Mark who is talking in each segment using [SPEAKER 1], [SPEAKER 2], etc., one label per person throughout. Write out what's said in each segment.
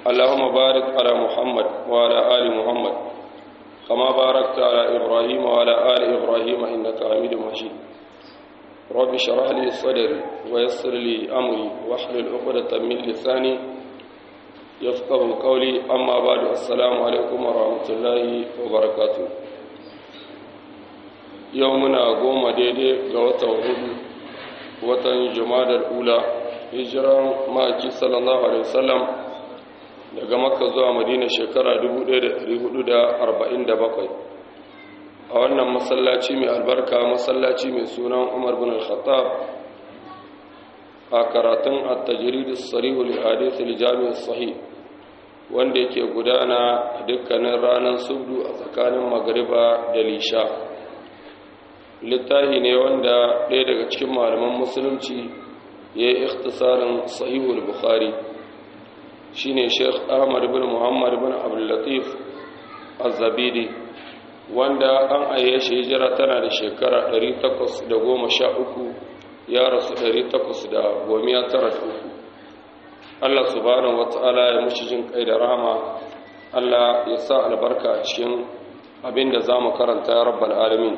[SPEAKER 1] اللهم بارك على محمد وعلى آل محمد كما باركت على إبراهيم وعلى آل إبراهيم إنك حميد مجيد رب اشرح لي صدري ويسر لي أمري واحلل عقدة من لساني يفقه قولي أما بعد السلام عليكم ورحمة الله وبركاته يومنا قوم ديدي قوة وهدو watan jumadar ula hijiran maki sallallahu alaihi wasallam daga makka zuwa madina shekara 1447 a wannan masallaci mai albarka masallaci mai sunan umar bin al-khattab a karatun at-tajrid as-sarih li hadith al-jami' sahih wanda yake gudana dukkanin ranar subdu a tsakanin magriba da lisha littafi ne wanda ɗaya daga cikin malaman musulunci ya yi ikhtisarin sahihul bukhari shine sheikh ahmad bin muhammad bin abdullatif az-zabidi wanda an aye shi hijira tana da shekara 813 ya rasu 893 Allah subhanahu wata'ala ya mushi jin kai da rahama Allah ya sa albarka a cikin abinda zamu karanta ya rabbal alamin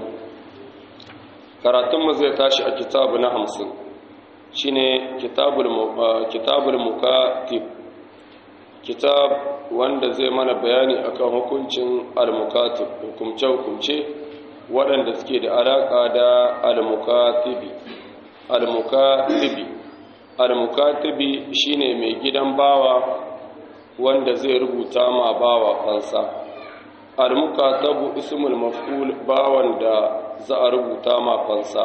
[SPEAKER 1] karatunmu zai tashi a kitabu na hamsin shi ne kitabul mukatib kitab wanda zai mana bayani akan hukuncin al-mukatib hukumce-hukumce waɗanda suke da alaƙa da al-mukatibi al-mukatibi al-mukatibi shine mai gidan bawa wanda zai rubuta ma bawa fansa al-mukatabu ismul maf'ul bawan da za a rubuta ma fansa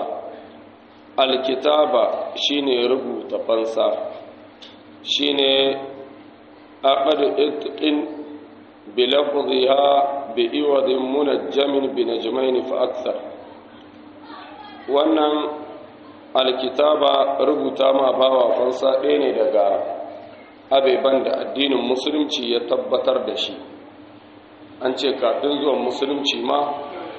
[SPEAKER 1] alkitaba shine rubuta fansa shine aqad itqin bi lafdhiha bi iwadin munajjamin bi najmayn fa akthar wannan alkitaba rubuta ma bawa fansa ɗaya ne daga abeban da addinin musulunci ya tabbatar da shi an ce kafin zuwan musulunci ma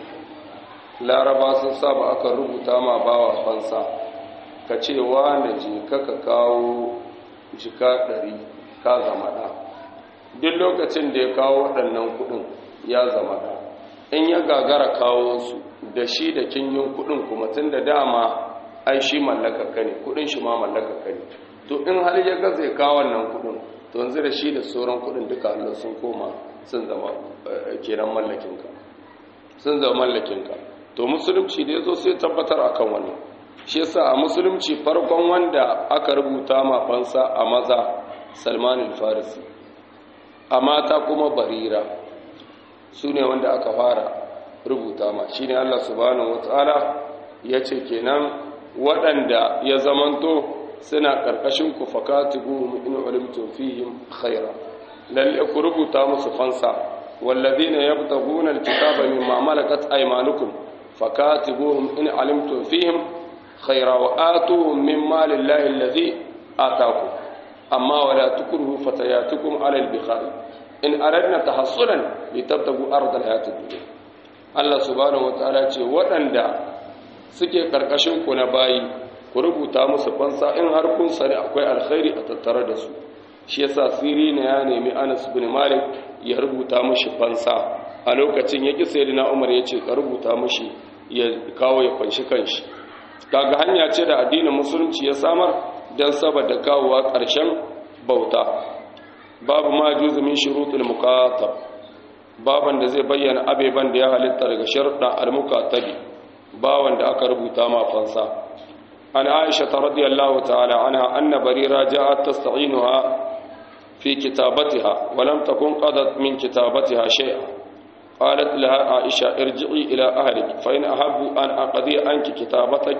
[SPEAKER 1] laraba sun saba aka rubuta ma bawa fansa ka ce na je kaka kawo jika ɗari ka zama ɗa duk lokacin da ya kawo waɗannan kuɗin ya zama ɗa in ya gagara kawo su da shi da kinyin kuɗin kuma tun da dama ai shi mallakaka ne kuɗin shi ma mallakaka ne to in har ya gaza ya kawo wannan kuɗin to yanzu da shi da sauran kuɗin duka Allah sun koma sun zama kenan mallakinka sun zama mallakinka to musulunci da ya zo sai tabbatar akan wani shi yasa a musulunci farkon wanda aka rubuta ma fansa a maza salman al-farisi a mata kuma barira su ne wanda aka fara rubuta ma shi ne allah subhanahu wataala ya ce kenan waɗanda ya zamanto suna ƙarƙashin ku fakatibu in ulimtum fihim khaira lalle ku rubuta musu fansa wallazina yabtaguna al-kitaba mimma malakat aymanukum فكاتبوهم إن علمتم فيهم خيرا وآتوهم من مال الله الذي آتاكم أما ولا تكرهوا فتياتكم على البخار إن أردنا تحصنا لتبتغوا أرض الحياة الدنيا الله سبحانه وتعالى ce waɗanda suke ƙarƙashin ku na bayi ku rubuta musu fansa in har kun sani akwai alkhairi a tattare da su shi yasa sirina ya nemi Anas bin Malik ya rubuta mishi fansa a lokacin ya ƙi sayyidina umar ya ce ka rubuta mashi ya kawo ya kwanshi kanshi kaga hanya ce da addinin musulunci ya samar don saboda kawowa ƙarshen bauta babu ma juzu min shurutul muqatab baban da zai bayyana abeban da ya halitta daga sharuɗa al-muqatabi bawan da aka rubuta ma fansa an aisha radiyallahu ta'ala anha anna barira ja'at tasta'inuha fi kitabatiha wa lam takun qadat min kitabatiha shay'a قالت لها عائشة ارجعي إلى أهلك فإن أحب أن أقضي عنك كتابتك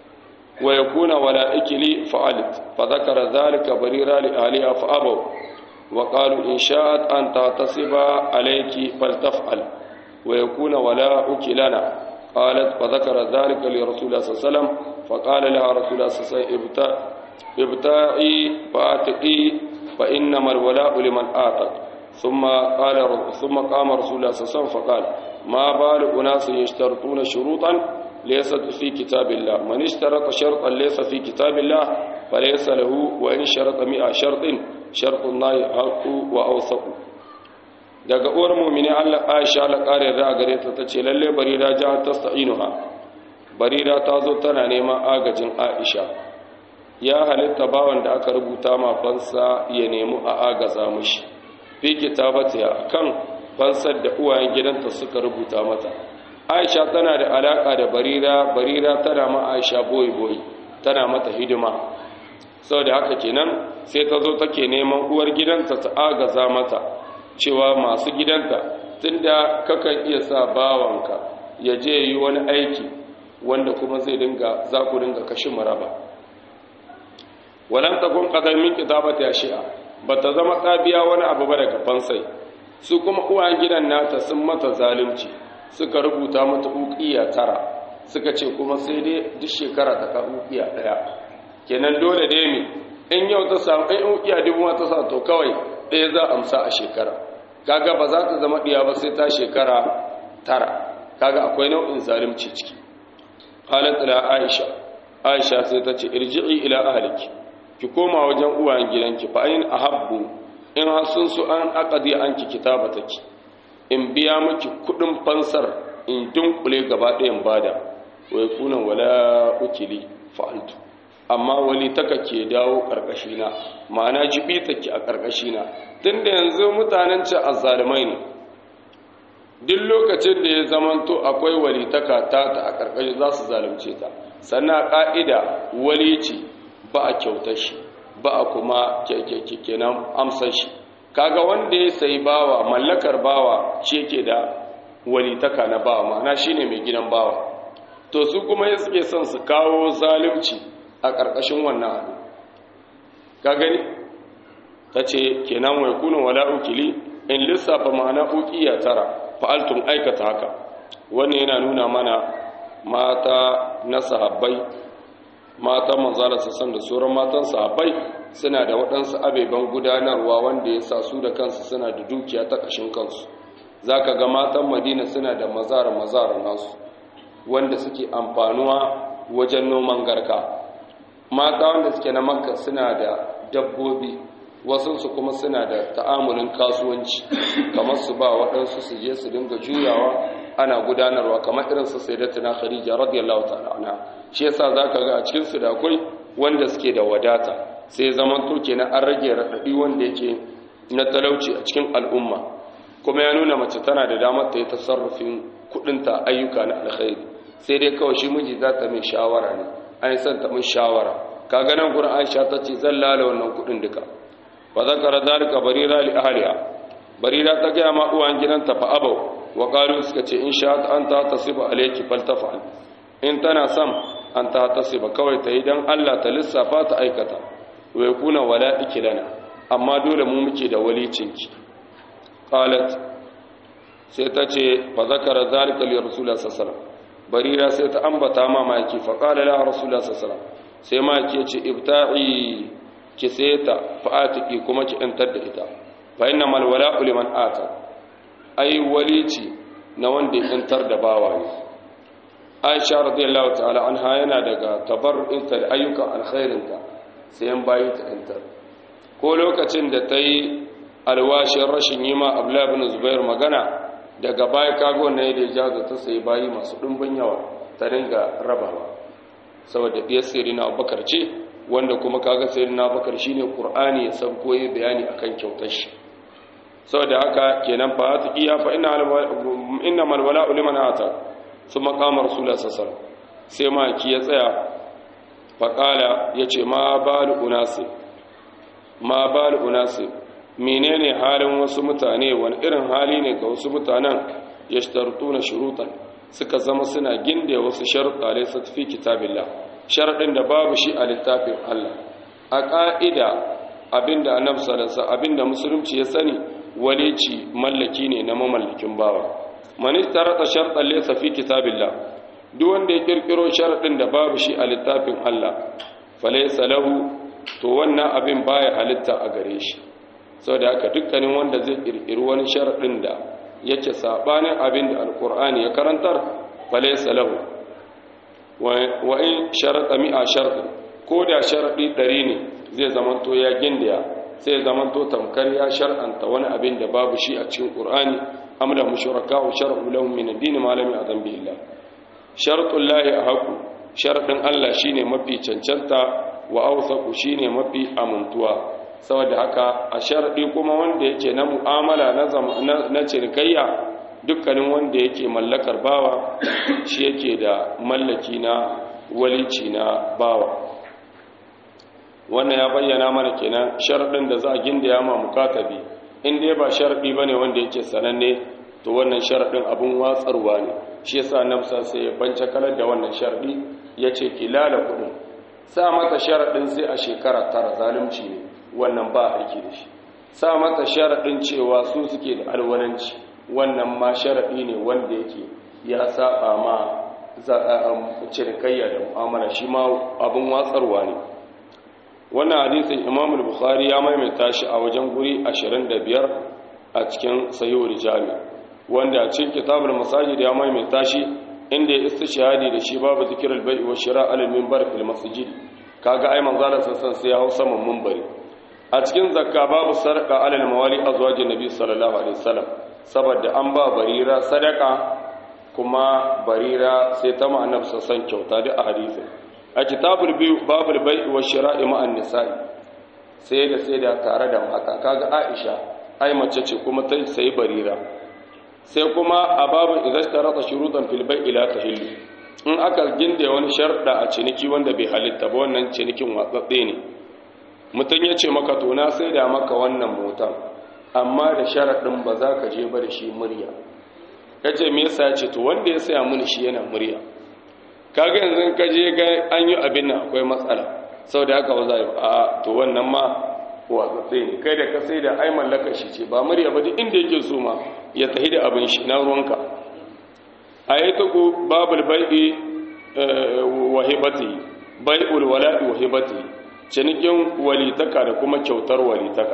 [SPEAKER 1] ويكون ولائك لي فعلت فذكر ذلك بريرا لأهلها فأبوا وقالوا إن شاءت أن تعتصب عليك فلتفعل ويكون ولاؤك لنا قالت فذكر ذلك لرسول الله صلى الله عليه وسلم فقال لها رسول الله صلى الله عليه وسلم ابتاعي فاتقي فإنما الولاء لمن آتت ثم قال ثم قام رسول الله صلى الله عليه وسلم فقال ما بال أناس يشترطون شروطا ليست في كتاب الله من اشترط شرطا ليس في كتاب الله فليس له وإن شرط مئة شرط shartun lahi haqqu wa awsaqu daga uwar mu'mini Allah Aisha Allah kare da gare ta tace lalle barira ja tasta'inuha barira ta zo tana neman agajin Aisha ya halitta bawan da aka rubuta ma fansa ya nemi a agaza mushi fi kitabatiha kan fansar da uwayen gidanta suka rubuta mata Aisha tana da alaka da barira barira tana ma Aisha boye boye tana mata hidima saboda haka kenan sai ta zo take neman uwar gidanta ta agaza mata cewa masu gidanta tunda kakan iya sa bawanka ya je yi wani aiki wanda kuma zai dinga za ku dinga kashi maraba walan takun qadar min kitabati ashi'a bata zama tsabiya wani abu ba daga fansai su kuma uwayen gidan nata sun mata zalunci suka rubuta mata uqiya tara suka ce kuma sai dai duk shekara ta ka uqiya daya kenan dole dai mi in yau ta samu in uqiya dubu ta sa to kawai ɗaya za a amsa a shekara kaga ba za ta zama ɗiya ba sai ta shekara tara kaga akwai nau'in zalunci ciki qalat ila aisha aisha sai ta ce irji'i ila ahliki ki koma wajen uwayen gidanki fa ayin ahabbu in har sun su an aqdi anki kitabataki in biya miki kudin fansar in dunkule gaba ɗayan bada wai kunan wala ukili fa'altu amma wali taka ke dawo ƙarƙashina ma'ana jibi take a ƙarƙashina tun da yanzu mutanen ce azzalumai ne duk lokacin da ya zamanto akwai wali taka ta ta a ƙarƙashi za su zalunce ta sannan ƙa'ida wali ce ba a kyautar shi ba a kuma kenan amsar shi kaga wanda ya sayi bawa mallakar bawa shi yake da wali taka na bawa ma'ana shine mai gidan bawa to su kuma ya suke son su kawo zalunci a ƙarƙashin wannan abu ka gani ta ce kenan wai kuna wala ukili in lissafa ma'ana ukiya tara fa'altun aikata haka wannan yana nuna mana mata na sahabbai mata manzala sassan da sauran matan sahabbai suna da waɗansu abeban gudanarwa wanda ya sa su da kansu suna da dukiya ta ƙashin kansu za ka ga matan madina suna da mazara-mazara nasu wanda suke amfanuwa wajen noman garka mata wanda suke na makka suna da dabbobi wasansu kuma suna da ta'amulin kasuwanci kamar su ba waɗansu su je su dinga juyawa ana gudanarwa kamar irin su sai da tana khadija radiyallahu ta'ala anha shi yasa zaka ga a cikin su da akwai wanda suke da wadata sai zaman to kenan an rage radadi wanda yake na talauci a cikin al'umma kuma ya nuna mace tana da damar ta yi tasarrufin kudinta ayyuka na alkhairi sai dai kawai shi miji za ta mai shawara ne an san ta mun shawara kaga nan gurin Aisha ta ce zan lala wannan kudin duka fa zakara dalika barira li ahliha barira ta ga ma uwan gidanta fa abau wa qalu suka ce in sha an ta tasiba alayki faltafal in tana sam an ta tasiba kawai ta yi dan Allah ta lissafa ta aikata wa yakuna wala ikilana amma dole mu muke da walicinki qalat sai ta ce fa zakara dalika li rasulullah sallallahu alaihi wasallam barira sai ta ambata ma maki fa qala la rasulullah sallallahu alaihi wasallam sai maki ya ce ibta'i ki sai ta fa'atiki kuma ki ‘yantar da ita fa ina malwala uliman ata ai walici na wanda ya ‘yantar da bawa ne aisha radiyallahu ta'ala an yana daga tabarru'inta da ayyukan alkhairinta sai yan bayi ta ‘yantar ko lokacin da ta yi alwashin rashin yi ma abla bin zubair magana daga baya kago na yadda ya jaza ta sai bayi masu ɗumbin yawa ta dinga rabawa saboda ɗiyar sirri na abubakar ce wanda kuma kaga sirri na abubakar shi ne ƙur'ani ya san koyi bayani a kan kyautar shi saboda haka kenan fa ta iya fa ina malwala uliman ata su makamar sula sassar sai maki ya tsaya faƙala ya ce ma balu unasi ma balu unasi menene halin wasu mutane wani irin hali ne ga wasu mutanen ya na shurutan suka zama suna ginde wasu sharuɗa ne su tafi kitabillah sharaɗin da babu shi a littafin Allah a ƙa'ida abinda annabi sallallahu abinda musulunci ya sani walici mallaki ne na mamallakin bawa man istarata shartan laysa fi kitabillah duk wanda ya kirkiro sharaɗin da babu shi a littafin Allah falaysa lahu to wannan abin baya halitta a gare shi saboda haka dukkanin wanda zai kirkiri wani sharaɗin da yake sabanin abin da alkur'ani ya karantar falaysa lahu wa in sharata mi'a shartin ko da sharadi ɗari ne zai zama to ya gindiya sai zaman to tamkar ya shar'anta wani abin da babu shi a cikin qur'ani am lahum shuraka'u shar'u lahum min ad-din ma lam ya'zam bihi Allah shartul lahi ahqu sharadin Allah shine mafi cancanta wa awsaqu shine mafi amintuwa saboda haka a sharadi kuma wanda yake na mu'amala na na cinikayya dukkanin wanda yake mallakar bawa shi yake da mallaki na walici na bawa wannan ya bayyana mana kenan sharadin da za a gindaya ma mukatabi in dai ba sharadi bane wanda yake sananne to wannan sharadin abun watsarwa ne shi yasa nafsa sai ya bance kalar da wannan sharadi yace kilala kudin sa mata sharadin sai a shekara tara zalunci ne wannan ba aiki da shi sa mata sharadin cewa su suke da alwalanci wannan ma sharadi ne wanda yake ya saba ma cinikayya da mu'amala shi ma abun watsarwa ne wannan hadisin imam al-bukhari ya maimaita shi a wajen guri 25 a cikin sahihul jami wanda a cikin kitabul masajid ya maimaita shi inda ya istishhadi da shi babu zikrul bai'i wa shira' al-minbar fil masjid kaga ai manzo Allah sassan sai ya hau saman minbari a cikin zakka babu sarqa alal mawali azwajin nabi sallallahu alaihi wasallam saboda an ba barira sadaka kuma barira sai ta ma annabi sassan kyauta da a hadisin a kitabul biyu babul bai'i wa shira'i ma'an nisa'i sai da sai da tare da mata kaga Aisha ai mace ce kuma ta sai barira sai kuma a babu idan tarata shurutan fil bai'i la tahillu in aka ginde wani sharda a ciniki wanda bai halitta ba wannan cinikin watsatse ne mutum ya ce maka to na sai da maka wannan motan amma da sharadin ba za ka je ba da shi murya kace me yasa ya ce to wanda ya saya mini shi yana murya kaga yanzu ka je ga an yi abin nan akwai matsala sau da haka ba za a to wannan ma watsatse ne kai da ka sai da ai mallaka shi ce ba murya ba duk inda yake so ma ya tahi da abin shi na ruwanka a yi ta ku babul bai'i wahibati bai'ul wala'i wahibati cinikin walitaka da kuma kyautar walitaka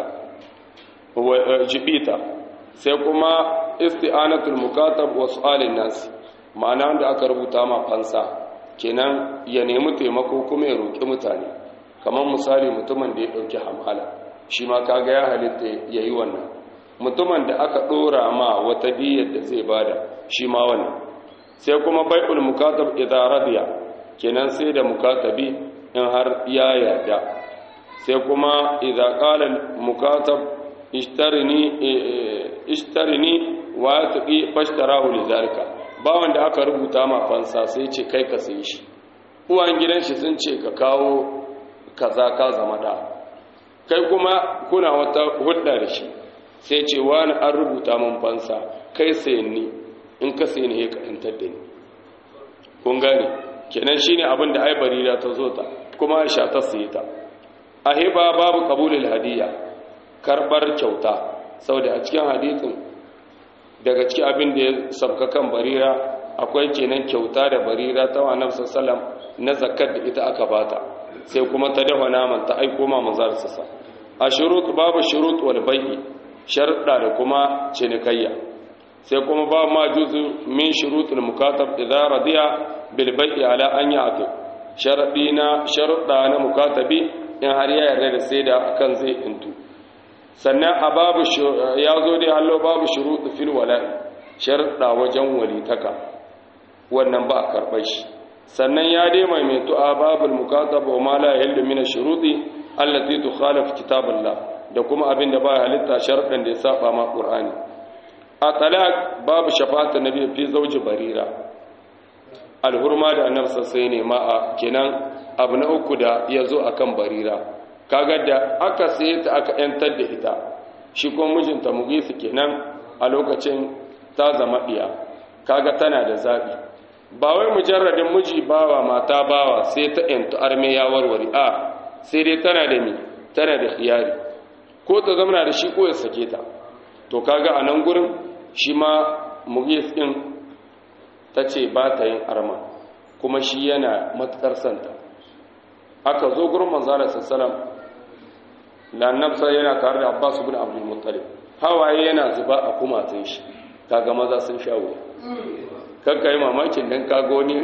[SPEAKER 1] jibita sai kuma isti'anatul mukatab wa su'alin nas ma'ana wanda aka rubuta ma fansa kenan ya nemi taimako kuma ya roƙi mutane kamar misali mutumin da ya ɗauki hamala shi ma kaga ya halitta ya yi wannan mutumin da aka ɗora ma wata diyar da zai bada shi ma wannan sai kuma bai'ul mukatab idan radiya kenan sai da mukatabi in har ya yarda sai kuma idan qala mukatab ishtarini ishtarini wa taqi fashtarahu lidhalika bawan da aka rubuta ma fansa sai ce kai ka sai shi uwan gidan shi sun ce ka kawo kaza ka zama da kai kuma kuna wata hudda da shi sai ce wani an rubuta min fansa kai sai ni in ka sai ni ka yantar da ni kun gane kenan shine abin da ai barira ta zo ta kuma Aisha ta sayi ta ahiba babu qabulul hadiya karbar kyauta saboda a cikin hadisin daga cikin abin da ya sabka kan barira akwai kenan kyauta da barira ta wa nafsa sallam na zakat da ita aka bata sai kuma ta dafa naman ta aiko ma manzar sassa a shurut babu shurut wal bai'i sharuɗa da kuma cinikayya sai kuma ba ma juzu min shurutul mukatab idza radiya bil bai'i ala an ya'ti sharadi na sharuɗa na mukatabi in har ya yarda da sai da akan zai intu sannan a babu ya zo dai hallo babu shuruɗu fil wala'i sharuɗa wajen walitaka wannan ba a karɓar shi sannan ya dai maimaitu a babul mukatab wa ma la yahillu min ash-shuruti allati tukhalif kitaballah da kuma abin da ba halitta sharuɗan da ya saba ma qur'ani a talaq babu shafa'atu nabi fi zawji barira alhurma da annabi sai ne ma a kenan abu na uku da yazo akan barira kaga da aka saye ta aka yantar da ita shi kuma mijinta mugisu kenan a lokacin ta zama diya kaga tana da zabi ba wai mujarradin miji bawa mata bawa sai ta yantu arme ya warware a sai dai tana da mi tana da khiyari ko ta zama da shi ko ya sake ta to kaga a nan gurin shi ma mugis din ta ce ba ta yin arma kuma shi yana matukar santa aka zo gurin manzara sassalam da annabsa yana tare da abbas ibn abdul muttalib hawaye yana zuba a kumatun shi kaga maza sun sha wuya kakka yi mamakin dan kaga wani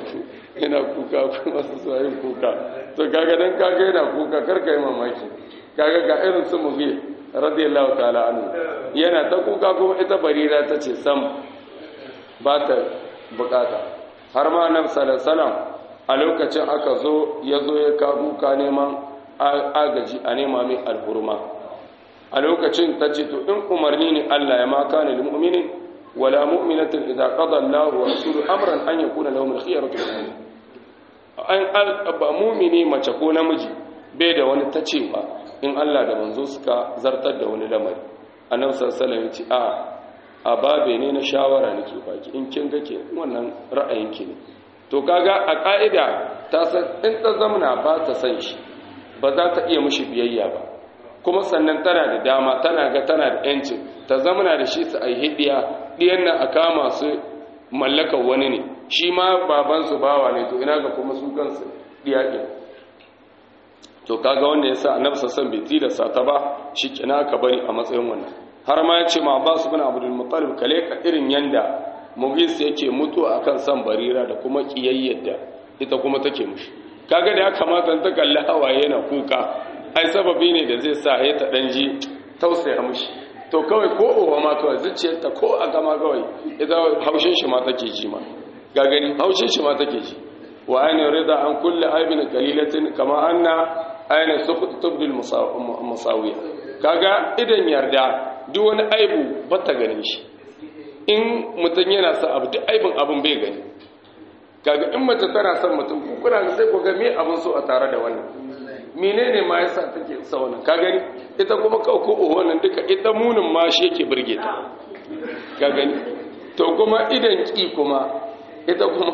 [SPEAKER 1] yana kuka kuma su yin kuka to kaga dan kaga yana kuka karka yi mamaki kaga ga irin su mughir radiyallahu ta'ala anhu yana ta kuka kuma ita barira ta ce sam ba ta bukata har ma annabi sallallahu alaihi wasallam a lokacin aka zo ya zo ya ka kuka neman agaji a nema mai alhurma a lokacin ta ce to in umarni ne Allah ya ma kana lil mu'minin wala mu'minatin idza qada Allahu wa rasuluhu amran an yakuna lahum al-khiyaratu min an ba mu'mini mace ko namiji bai da wani ta cewa in Allah da manzo suka zartar da wani lamari annabi sallallahu alaihi wasallam ya ce a a babe ne na shawara nake baki in kin ga ke wannan ra'ayinki ne to kaga a ka'ida ta san in ta zamna ba ta san shi ba za ta iya mishi biyayya ba kuma sannan tana da dama tana ga tana da yancin ta zamana da shi su ai hidiya diyan nan a kama su mallakar wani ne shi ma baban su bawa ne to ina ga kuma su kansu diya din to kaga wanda yasa annabi sallallahu bai tilasta ta ba shi kina ka bari a matsayin wannan har ma yace ma Abbas ibn Abdul Muttalib kale ka irin yanda Mughis yake mutuwa akan san barira da kuma kiyayyar da ita kuma take mushi kaga da ya kamata ta kalli hawaye na kuka ai sababi ne da zai sa ya ta dan ji tausaya mushi to kawai ko uwa ma kawai zuciyarta ko a gama kawai ita haushin shi ma take ji ma ga gani haushin shi ma take ji wa aina rida an kulli aibin qalilatin kama anna aina suqut tubdil musawiya kaga idan yarda duk wani aibu bata ganin shi in mutum yana sa abu duk aibin abin bai gani kaga in mace tana son mutum kuna sai ku ga me abin so a tare da wannan menene ma yasa take sa wannan ka gani ita kuma ka ko wannan duka ita munin ma shi yake burge ta ka gani to kuma idan ki kuma ita kuma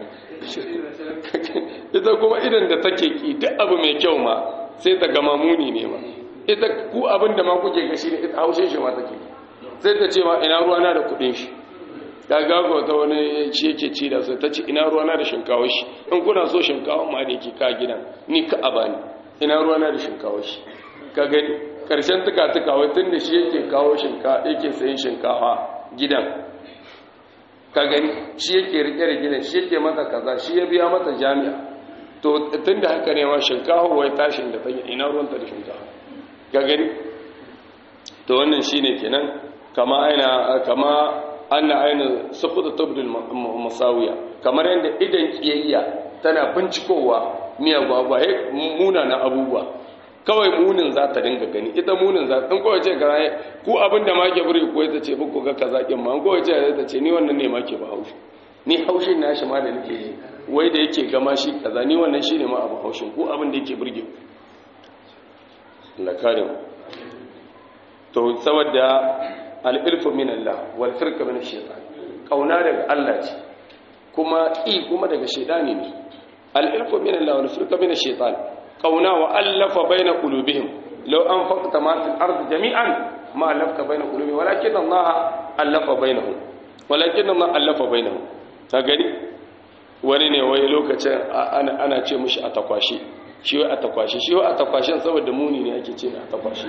[SPEAKER 1] ita kuma idan da take ki duk abu mai kyau ma sai ta gama muni ne ma ita ku abin da ma kuke ga shi ne ita haushe shi ma take sai ta ce ma ina ruwana da kudin shi ta gago ta wani shi yake ci da sai ta ce ina ruwana da shinkawar shi in kuna so shinkawar ma da yake ka gidan ni ka a bani ina ruwana da shinkawar shi ka gani karshen tuka tuka wai tun da shi yake kawo shinkawa yake sayin shinkawa gidan ka gani shi yake rike da gidan shi yake mata kaza shi ya biya mata jami'a to tun da haka ne ma shinkawa wai tashin da ta ina ruwanta da shinkawa ka gani to wannan shine kenan kama aina kama anna aina sukuta tubdul masawiya kamar yadda idan kiyayya tana bincikowa miya gwagwa he munana abubuwa kawai munin za ta dinga gani ita munin za ta kawai ce ga ku abin da ma ke buri ko ita ce buku ga kaza kin ma kawai ce ta ce ni wannan ne ma ke ba haushi ni haushin nashi ma da nake yi wai da yake gama shi kaza ni wannan shine ma abu haushin ku abin da yake burge Allah kare mu to saboda al-ilfu min Allah wal firqa min ash-shaytan kauna daga Allah ce kuma i kuma daga shaytani ne al-ilfu min Allah wal firqa min ash-shaytan kauna wa allafa baina qulubihim law anfaqta ma fil ardi jami'an ma allafta baina qulubihim walakin Allah allafa bainahum walakin Allah allafa bainahum ka gani wani ne wai lokacin ana ana ce mushi a takwashi shi wai a takwashi shi wai a takwashin saboda muni ne ake ce a takwashi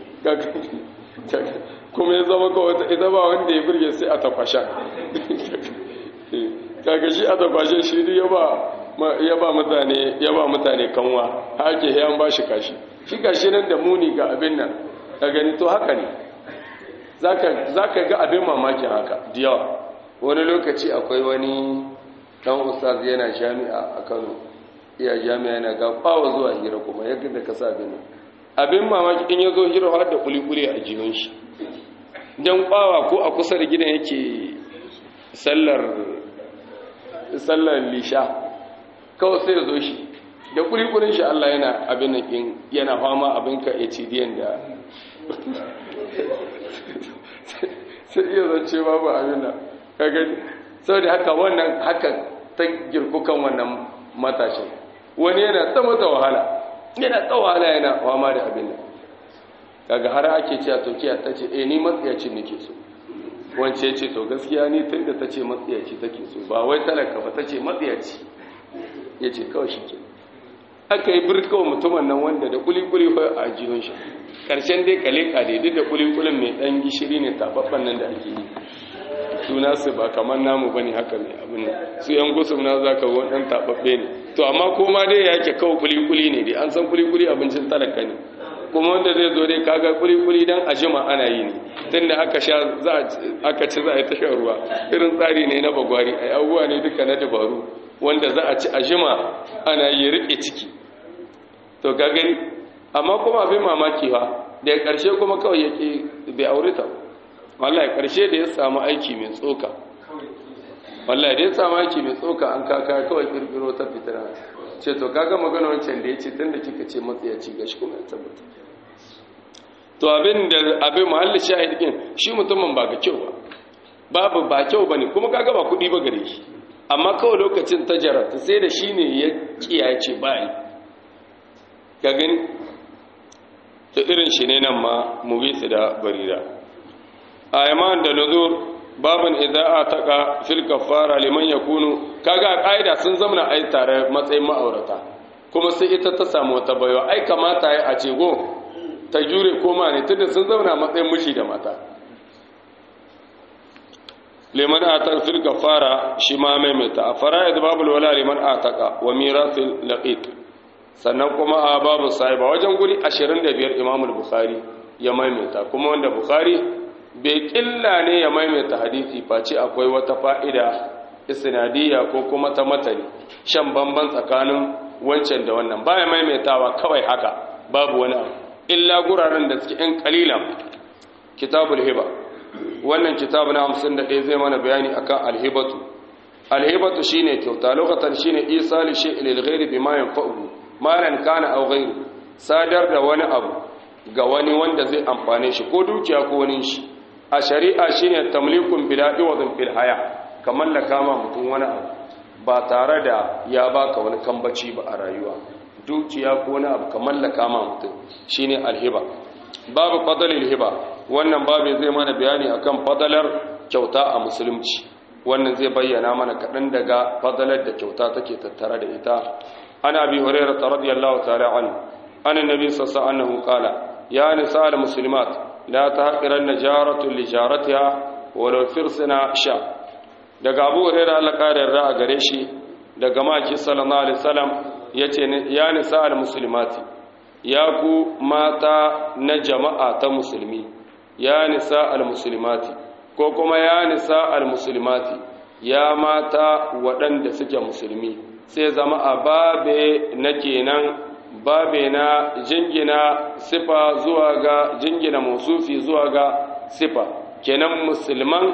[SPEAKER 1] kuma ya zama kawai ita ba wanda ya birge sai a takwasha kaga shi a takwashe shi ya ba ya ba mutane ya ba mutane kanwa hake ya ba shi kashi shi kashi nan da muni ga abin nan ka gani to haka ne zaka ga abin mamakin haka da yawa wani lokaci akwai wani dan ustaz yana jami'a a Kano iya jami'a yana ga bawa zuwa hira kuma yadda da ka sa abin nan abin mamaki in ya zo hira har da kulikuli a jinin shi dan bawa ko a kusa da gidan yake sallar sallar lisha kawai sai ya zo shi da kulikulin shi Allah yana abin nan yana fama abin ka HDN da sai iya zance babu abin nan ka gani saboda haka wannan haka ta girkukan wannan matashin wani yana ta mata wahala yana ta wahala yana fama da abin nan kaga har ake cewa turkiya ta ce eh ni matsiyacin nake so wance ce to gaskiya ni tun da ta ce matsiyaci take so ba wai talaka ba ta ce matsiyaci ya ce kawai shi ke aka yi birkawa mutumin nan wanda da kulikuli a jihun shi ƙarshen dai kaleka daidai da kulikulin mai ɗan gishiri ne tababban nan da ake yi suna su ba kamar namu ba ne haka mai abin nan su yan gusum na za ka wani ɗan tababbe ne to amma koma dai ya ke kawo kulikuli ne dai an san kulikuli abincin talaka ne kuma wanda zai zo dai kaga kuli-kuli don a jima ana yi ne tun da aka sha aka ci za a yi tashar ruwa irin tsari ne na bagwari a abubuwa ne duka na dabaru wanda za a ci a jima ana yi riƙe ciki to ka gani amma kuma abin mamaki ba da ƙarshe kuma kawai yake bai aure ta wallahi ƙarshe da ya samu aiki mai tsoka wallahi da ya samu aiki mai tsoka an kaka kawai kirkiro ta fitina ce to kaga magana wancan da ya ce tun da kika ce matsayaci ga shi kuma ya tabbata to abin da abin muhalli shahid din shi mutumin ba ga kyau ba babu ba kyau bane kuma kaga ba kuɗi ba gare shi amma kawai lokacin ta jarabta sai da shi ne ya kiyaye ce bayi ka gani ta irin shi ne nan ma mubisu da barira a yaman da nuzur babin ida'a taqa fil kaffara liman yakunu kaga a kaida sun zamana ai tare matsayin ma'aurata kuma sai ita ta samu wata baiwa ai kamata ya a ce go ta jure koma ne tunda sun zamana matsayin miji da mata liman atar fil kaffara shi ma maimaita a fara'id babul wala liman ataka wa mirathil laqit sannan kuma a babu sahiba wajen guri 25 imamul bukhari ya maimaita kuma wanda bukhari bai killa ne ya maimaita hadisi face akwai wata fa'ida isnadiyya ko kuma ta matani shan bamban tsakanin wancan da wannan baya maimaitawa kawai haka babu wani abu illa guraren da suke in kalilan kitabul hiba wannan kitabu na 51 zai mana bayani akan alhibatu alhibatu shine kyauta lokacin shine isa li shay'in lil ghairi bima yanfa'u malan kana aw ghairu sadar da wani abu ga wani wanda zai amfane shi ko dukiya ko wani shi a shari'a shine tamlikun bila iwadin fil haya ka mallaka ma mutum wani abu ba tare da ya baka wani kambaci ba a rayuwa dukiya ko wani abu ka mallaka ma mutum shine alhiba babu fadalil hiba wannan babu zai mana bayani akan fadalar kyauta a musulunci wannan zai bayyana mana kaɗan daga fadalar da kyauta take tattare da ita ana bi hurairah radiyallahu ta'ala anhu annabi sallallahu alaihi wasallam qala ya nisa al muslimat la tahqiranna jaratu li jaratiha walau firsina sha daga Abu Hurairah Allah kare ra a gare shi daga maki sallallahu alaihi wasallam yace ya nisa al muslimati ya ku mata na jama'a ta musulmi ya nisa al muslimati ko kuma ya nisa al muslimati ya mata waɗanda suke musulmi sai zama a babe na kenan babe na jingina sifa zuwa ga jingina musufi zuwa ga sifa kenan musulman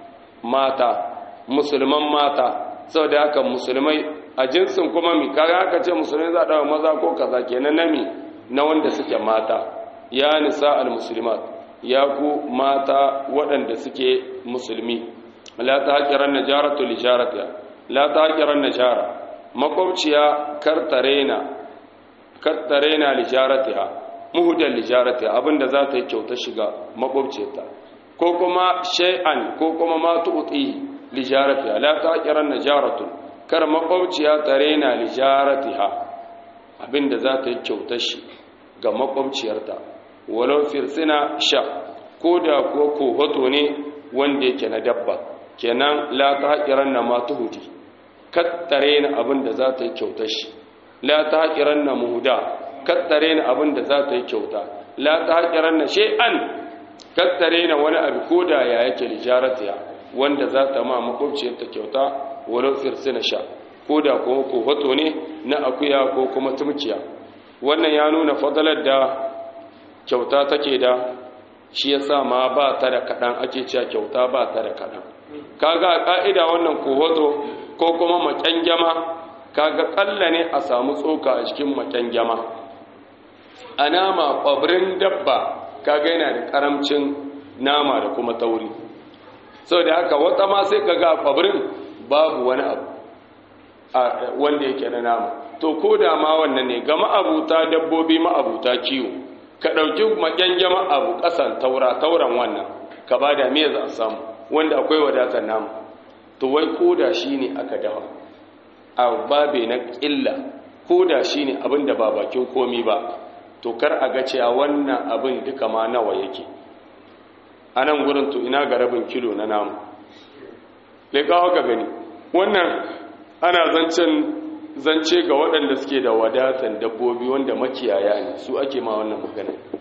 [SPEAKER 1] mata musulman mata sau da haka musulmai a jinsin kuma mi kaga aka ce musulmai za a maza ko kaza kenan nami na wanda suke mata ya nisa al-muslimat ya ku mata waɗanda suke musulmi la ta haƙiran najaratu lijaratiya la ta haƙiran najara makwabciya kartarena kattare na lijaratiha muhudan lijaratiha abinda za ta yi kyauta shiga makwabciyarta ko kuma shay'an ko kuma ma tu'ti lijaratiha la taqiran najaratun kar makwabciya tare na lijaratiha abinda za ta yi kyauta shi ga makwabciyarta walau firsina sha ko da kuwa kohoto ne wanda yake na dabba kenan la taqiran na ma tuhudi kattare na abinda za ta yi kyauta shi la ta haƙiran na muhuda kattare na abin da za ta yi kyauta la ta haƙiran na she'an kattare na wani abu ko da ya yake lijaratiya wanda za ta ma makwabciyarta kyauta walau firsina sha ko da kuma kofato ne na akuya ko kuma tumkiya wannan ya nuna fadalar da kyauta take da shi ya sa ma ba ta da kaɗan ake cewa kyauta ba ta da kaɗan kaga a ƙa'ida wannan kofato ko kuma maƙyangyama kaga kalla ne a samu tsoka a cikin maken gyama a nama ƙwabrin dabba kaga yana da ƙaramcin nama da kuma tauri sau da haka wata ma sai kaga ƙwabrin babu wani abu wanda yake na nama to ko da ma wannan ne ga ma'abuta dabbobi ma'abuta kiwo ka ɗauki maken gyama abu ƙasan taura tauran wannan ka ba da me za a samu wanda akwai wadatar nama to wai ko da shi ne aka dawa a babe na ƙilla ko da shi ne abin da ba bakin komi ba to kar a ga cewa wannan abin duka ma nawa yake a nan gurin to ina ga rabin kilo na namu leƙawa ka gani wannan ana zancen zance ga waɗanda suke da wadatan dabbobi wanda makiyaya ne su ake ma wannan magana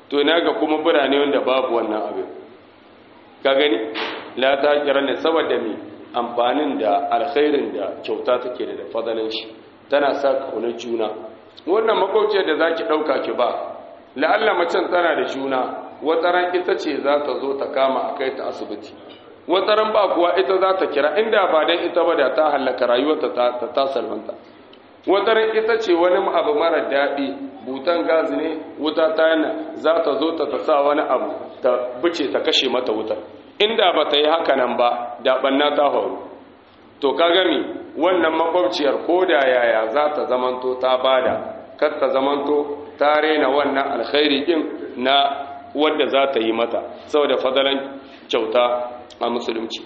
[SPEAKER 1] to ina ga kuma birane wanda babu wannan abin ka gani la ta kira ne saboda me amfanin da alkhairin da kyauta take da fadalan shi tana sa kaunar juna wannan makwauciyar da zaki dauka ki ba la'alla macen tana da juna wataran ita ce za ta zo ta kama a kai ta asibiti wataran ba kuwa ita za ta kira inda ba dan ita ba da ta hallaka rayuwarta ta ta salwanta wataran ita ce wani abu mara daɗi butan gazi ne wuta ta yana za ta zo ta sa wani abu ta bice ta kashe mata wutar inda ba ta yi haka nan ba da ɓanna ta faru to ka gami wannan makwabciyar ko da yaya za ta zamanto ta bada kar ta zamanto ta rena wannan alkhairi din na wadda za ta yi mata saboda fadalan kyauta a musulunci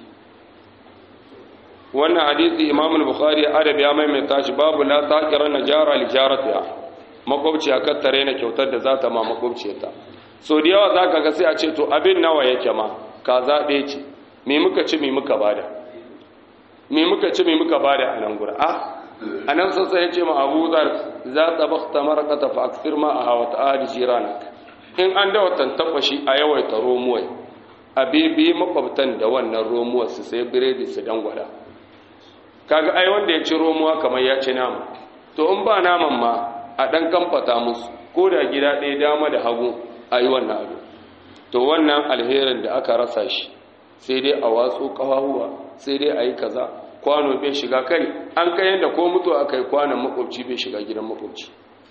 [SPEAKER 1] wannan hadisi imam al-bukhari adab ya maimaita shi babu la taqira najara li jaratiha makwabciya kar ta rena kyautar da za ta ma makwabciyarta so da yawa zaka ga sai a ce to abin nawa yake ma ka zabe ce me muka ci me muka bada me muka ci me muka bada a nan gura ah anan sassa yace ma Abu Dhar za ta bakhta marqata fa akthir ma aha wa ta'ali jiranak in an da watan tafashi a yawaita romuwai a bibi makwabtan da wannan romuwar su sai biredi su dangwada kaga ai wanda ya ci romuwa kamar ya ci nama to in ba naman ma a dan kamfata musu ko da gida ɗaya dama da hagu a yi wannan abu to wannan alherin da aka rasa shi sai dai a watsu kafahuwa sai dai a yi kaza kwano bai shiga kai an kai yadda ko mutuwa aka yi kwanon makwabci bai shiga gidan makwabci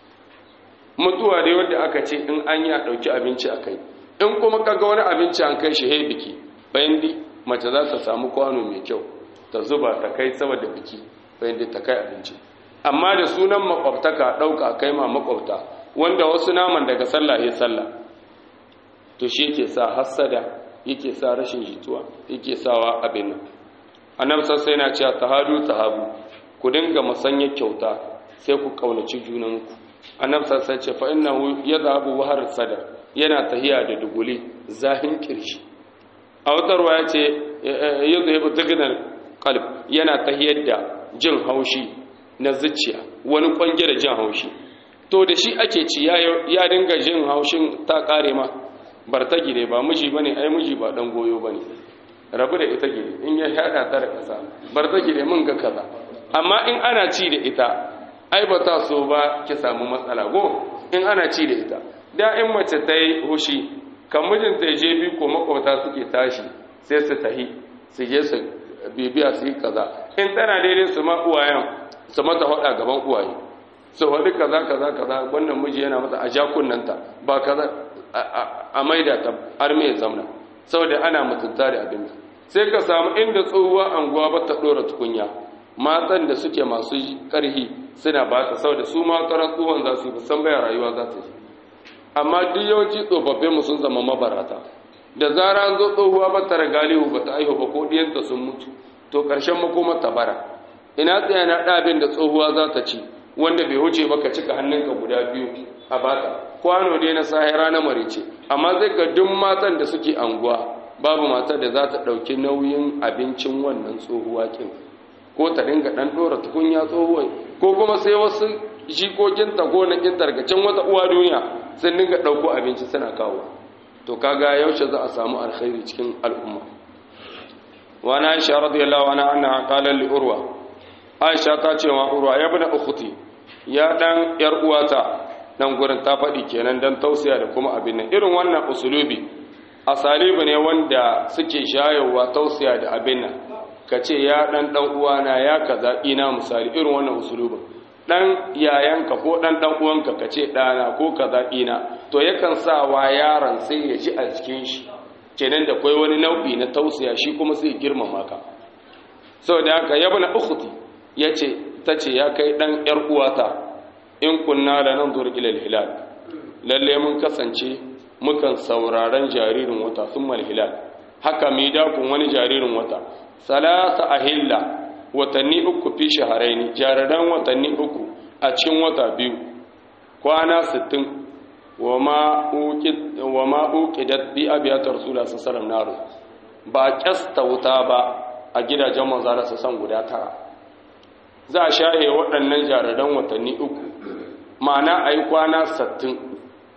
[SPEAKER 1] mutuwa dai wanda aka ce in an yi a ɗauki abinci a kai in kuma kaga wani abinci an kai shi hei biki bayan di mace za ta samu kwano mai kyau ta zuba ta kai saboda biki bayan di ta kai abinci amma da sunan makwabtaka ɗauka kai ma makwabta wanda wasu naman daga sallah ya sallah to shi yake sa hassada yake sa rashin jituwa yake sawa abin nan annabi sai yana cewa tahadu tahabu ku dinga musanya kyauta sai ku kaunaci junanku annabi sai ce fa innahu yadhabu wahar sadar yana tahiya da duguli zahin kirshi a wata ruwa ya ce yadhabu dignal qalb yana tahiyar da jin haushi na zuciya wani kwange da jin haushi to da shi ake ci ya dinga jin haushin ta kare ma bar ta gire ba miji bane ai miji ba dan goyo bane rabu da ita gire in ya hada ta da kasa bar ta gire mun ga kaza amma in ana ci da ita ai ba ta so ba ki samu matsala go in ana ci da ita da in mace ta yi hushi kan mijinta ya je bi ko makwabta suke tashi sai su tahi su je su bibiya su yi kaza in tana daidai su ma uwayen su mata hada gaban uwaye su faɗi kaza kaza kaza wannan miji yana mata a jakunanta ba kaza a maida ta arme ya zamna saboda ana mutunta da abin sai ka samu inda tsohuwa anguwa ba ta ɗora tukunya matan da suke masu ƙarhi suna ba ta saboda su ma tsoron tsohon za su yi san baya rayuwa za ta yi amma duk yawanci tsofaffin mu sun zama mabarata da zara an zo tsohuwa ba ta ragalihu ba ta aihu ba ko ɗiyanta sun mutu to ƙarshen makomar ta bara ina tsaya na ɗabin da tsohuwa za ta ci wanda bai wuce ba ka cika hannunka guda biyu a bata kwano dai na sahira na marice amma zai ga duk matan da suke anguwa babu matar da za ta ɗauki nauyin abincin wannan tsohuwa kin ko ta dinga ɗan ɗora tukunya tsohuwai ko kuma sai wasu jikokinta ko na kinta daga can wata uwa duniya sun dinga ɗauko abinci suna kawo to kaga yaushe za a samu alkhairi cikin al'umma wa na aisha radiyallahu anha annaha qalat li urwa aisha ta ce wa urwa ya bada ukhti ya dan yar uwata nan gurin ta faɗi kenan dan tausaya da kuma abin nan irin wannan usulubi asalibu ne wanda suke shayowa tausaya da abin nan kace ya dan dan uwana ya kaza ina misali irin wannan usulubin dan yayanka ko dan dan uwanka kace dana ko kaza ina to yakan sa wa yaron sai ya ji a cikin shi kenan da kai wani nau'i na tausaya shi kuma sai girmama ka saboda haka yabna ukhti yace tace ya kai dan yar uwata in kunna da nan zuwa ilal hilal lalle mun kasance mukan sauraron jaririn wata summal hilal haka mi dakun wani jaririn wata salasa ahilla watanni uku fi shaharaini jariran watanni uku a cikin wata biyu kwana 60 wa ma uqid wa ma uqidat bi abiyat rasulullah sallallahu alaihi wasallam ba kyasta wuta ba a gidajen manzara su san guda tara za a shahe waɗannan jariran watanni uku ma'ana a yi kwana sattin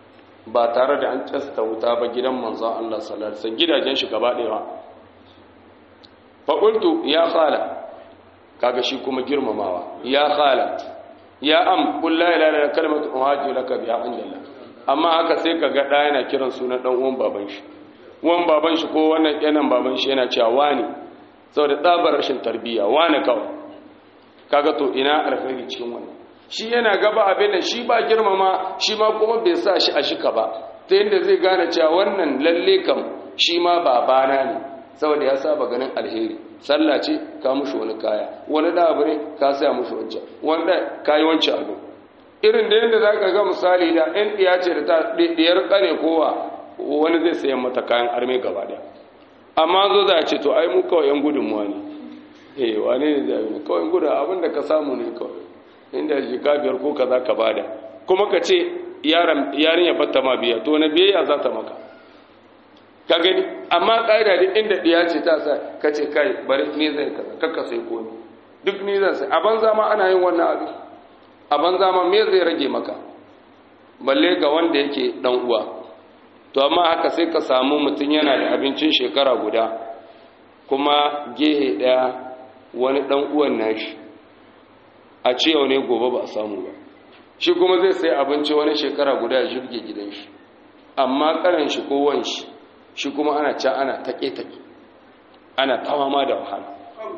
[SPEAKER 1] ba tare da an casta wuta ba gidan manzon Allah sallallahu alaihi wasallam gidajen shi gaba ɗaya fa qultu ya khala kaga shi kuma girmamawa ya khala ya am qul la ilaha illa kalimatu uhajju laka biha indallah amma haka sai kaga da yana kiran sunan dan uwan baban shi uwan baban shi ko wannan kenan baban shi yana cewa wani saboda tsabar rashin tarbiyya wani kawai kaga to ina alkhairi cikin wannan shi yana gaba abin da shi ba girmama shi ma kuma bai sa shi a shika ba ta yadda zai gane cewa wannan lalle kam shi ma babana ne saboda ya saba ganin alheri sallah ce ka mushi wani kaya wani da abu ne ka saya mushi wancan wanda ka yi wancan abu irin da yadda za ka ga misali da ɗan ɗiya ce da ta ɗiyar ƙane kowa wani zai sayan mata kayan arme gaba ɗaya amma zo za a ce to ai mu kawai yan gudunmuwa ne eh wane ne zai yi kawai gudun abin da ka samu ne kawai inda jika biyar ko kaza ka bada kuma ka ce yarin ya batta ma biya to na biyayya za ta maka ka gani amma ƙa'ida duk inda ɗiya ce ta sa ka ce kai bari ni zai kaza kakka sai komi duk ni zan sai a banza ma ana yin wannan abin a banza ma me zai rage maka balle ga wanda yake dan uwa to amma haka sai ka samu mutum yana da abincin shekara guda kuma gehe ɗaya wani dan uwan nashi a ce yau ne gobe ba a samu ba shi kuma zai sai abinci wani shekara guda ya jirge gidan shi amma karan shi ko wan shi shi kuma ana ca ana take-take ana tawama da wahala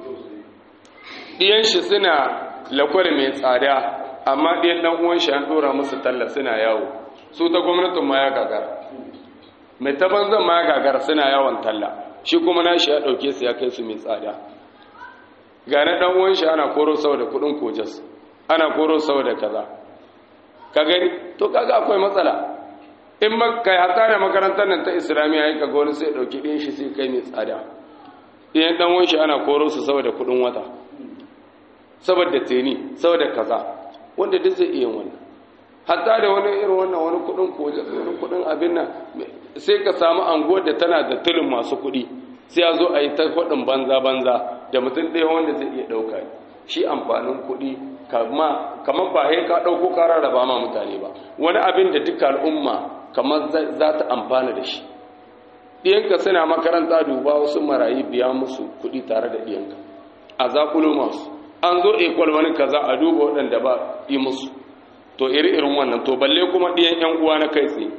[SPEAKER 1] ɗiyan shi suna lakwar mai tsada amma ɗiyan ɗan uwan shi an ɗora musu talla suna yawo su ta gwamnatin ma ya gagara mai ta banzan ma ya gagara suna yawon talla shi kuma nashi ya ɗauke su ya kai su mai tsada ga na ɗan uwan shi ana koro sau da kuɗin kojas ana koro sau da kaza ka gani to kaga akwai matsala in kai hata da makarantar nan ta islamiyya ya kaga wani sai ɗauki ɗin shi sai kai mai tsada ɗiyan ɗan uwan shi ana koro su sau da kuɗin wata saboda teni saboda kaza wanda duk zai iya wannan hatta da wani irin wannan wani kuɗin kojas wani kuɗin abin nan sai ka samu anguwar da tana da tulin masu kuɗi sai ya zo a yi ta faɗin banza-banza da mutum ɗaya wanda zai iya ɗauka shi amfanin kuɗi kamar ba ka ɗauko ka rarraba ma mutane ba wani abin da duka al'umma kamar za ta amfana da shi ɗiyanka suna makaranta duba wasu marayi biya musu kuɗi tare da ɗiyanka a zakulo masu an zo ekwal wani kaza a duba waɗanda ba yi musu to iri irin wannan to balle kuma ɗiyan 'yan uwa na kai tsaye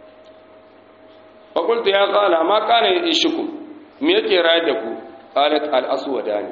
[SPEAKER 1] fakultu ya kala ma kana ya ishiku me yake rayar da ku qalat al aswadani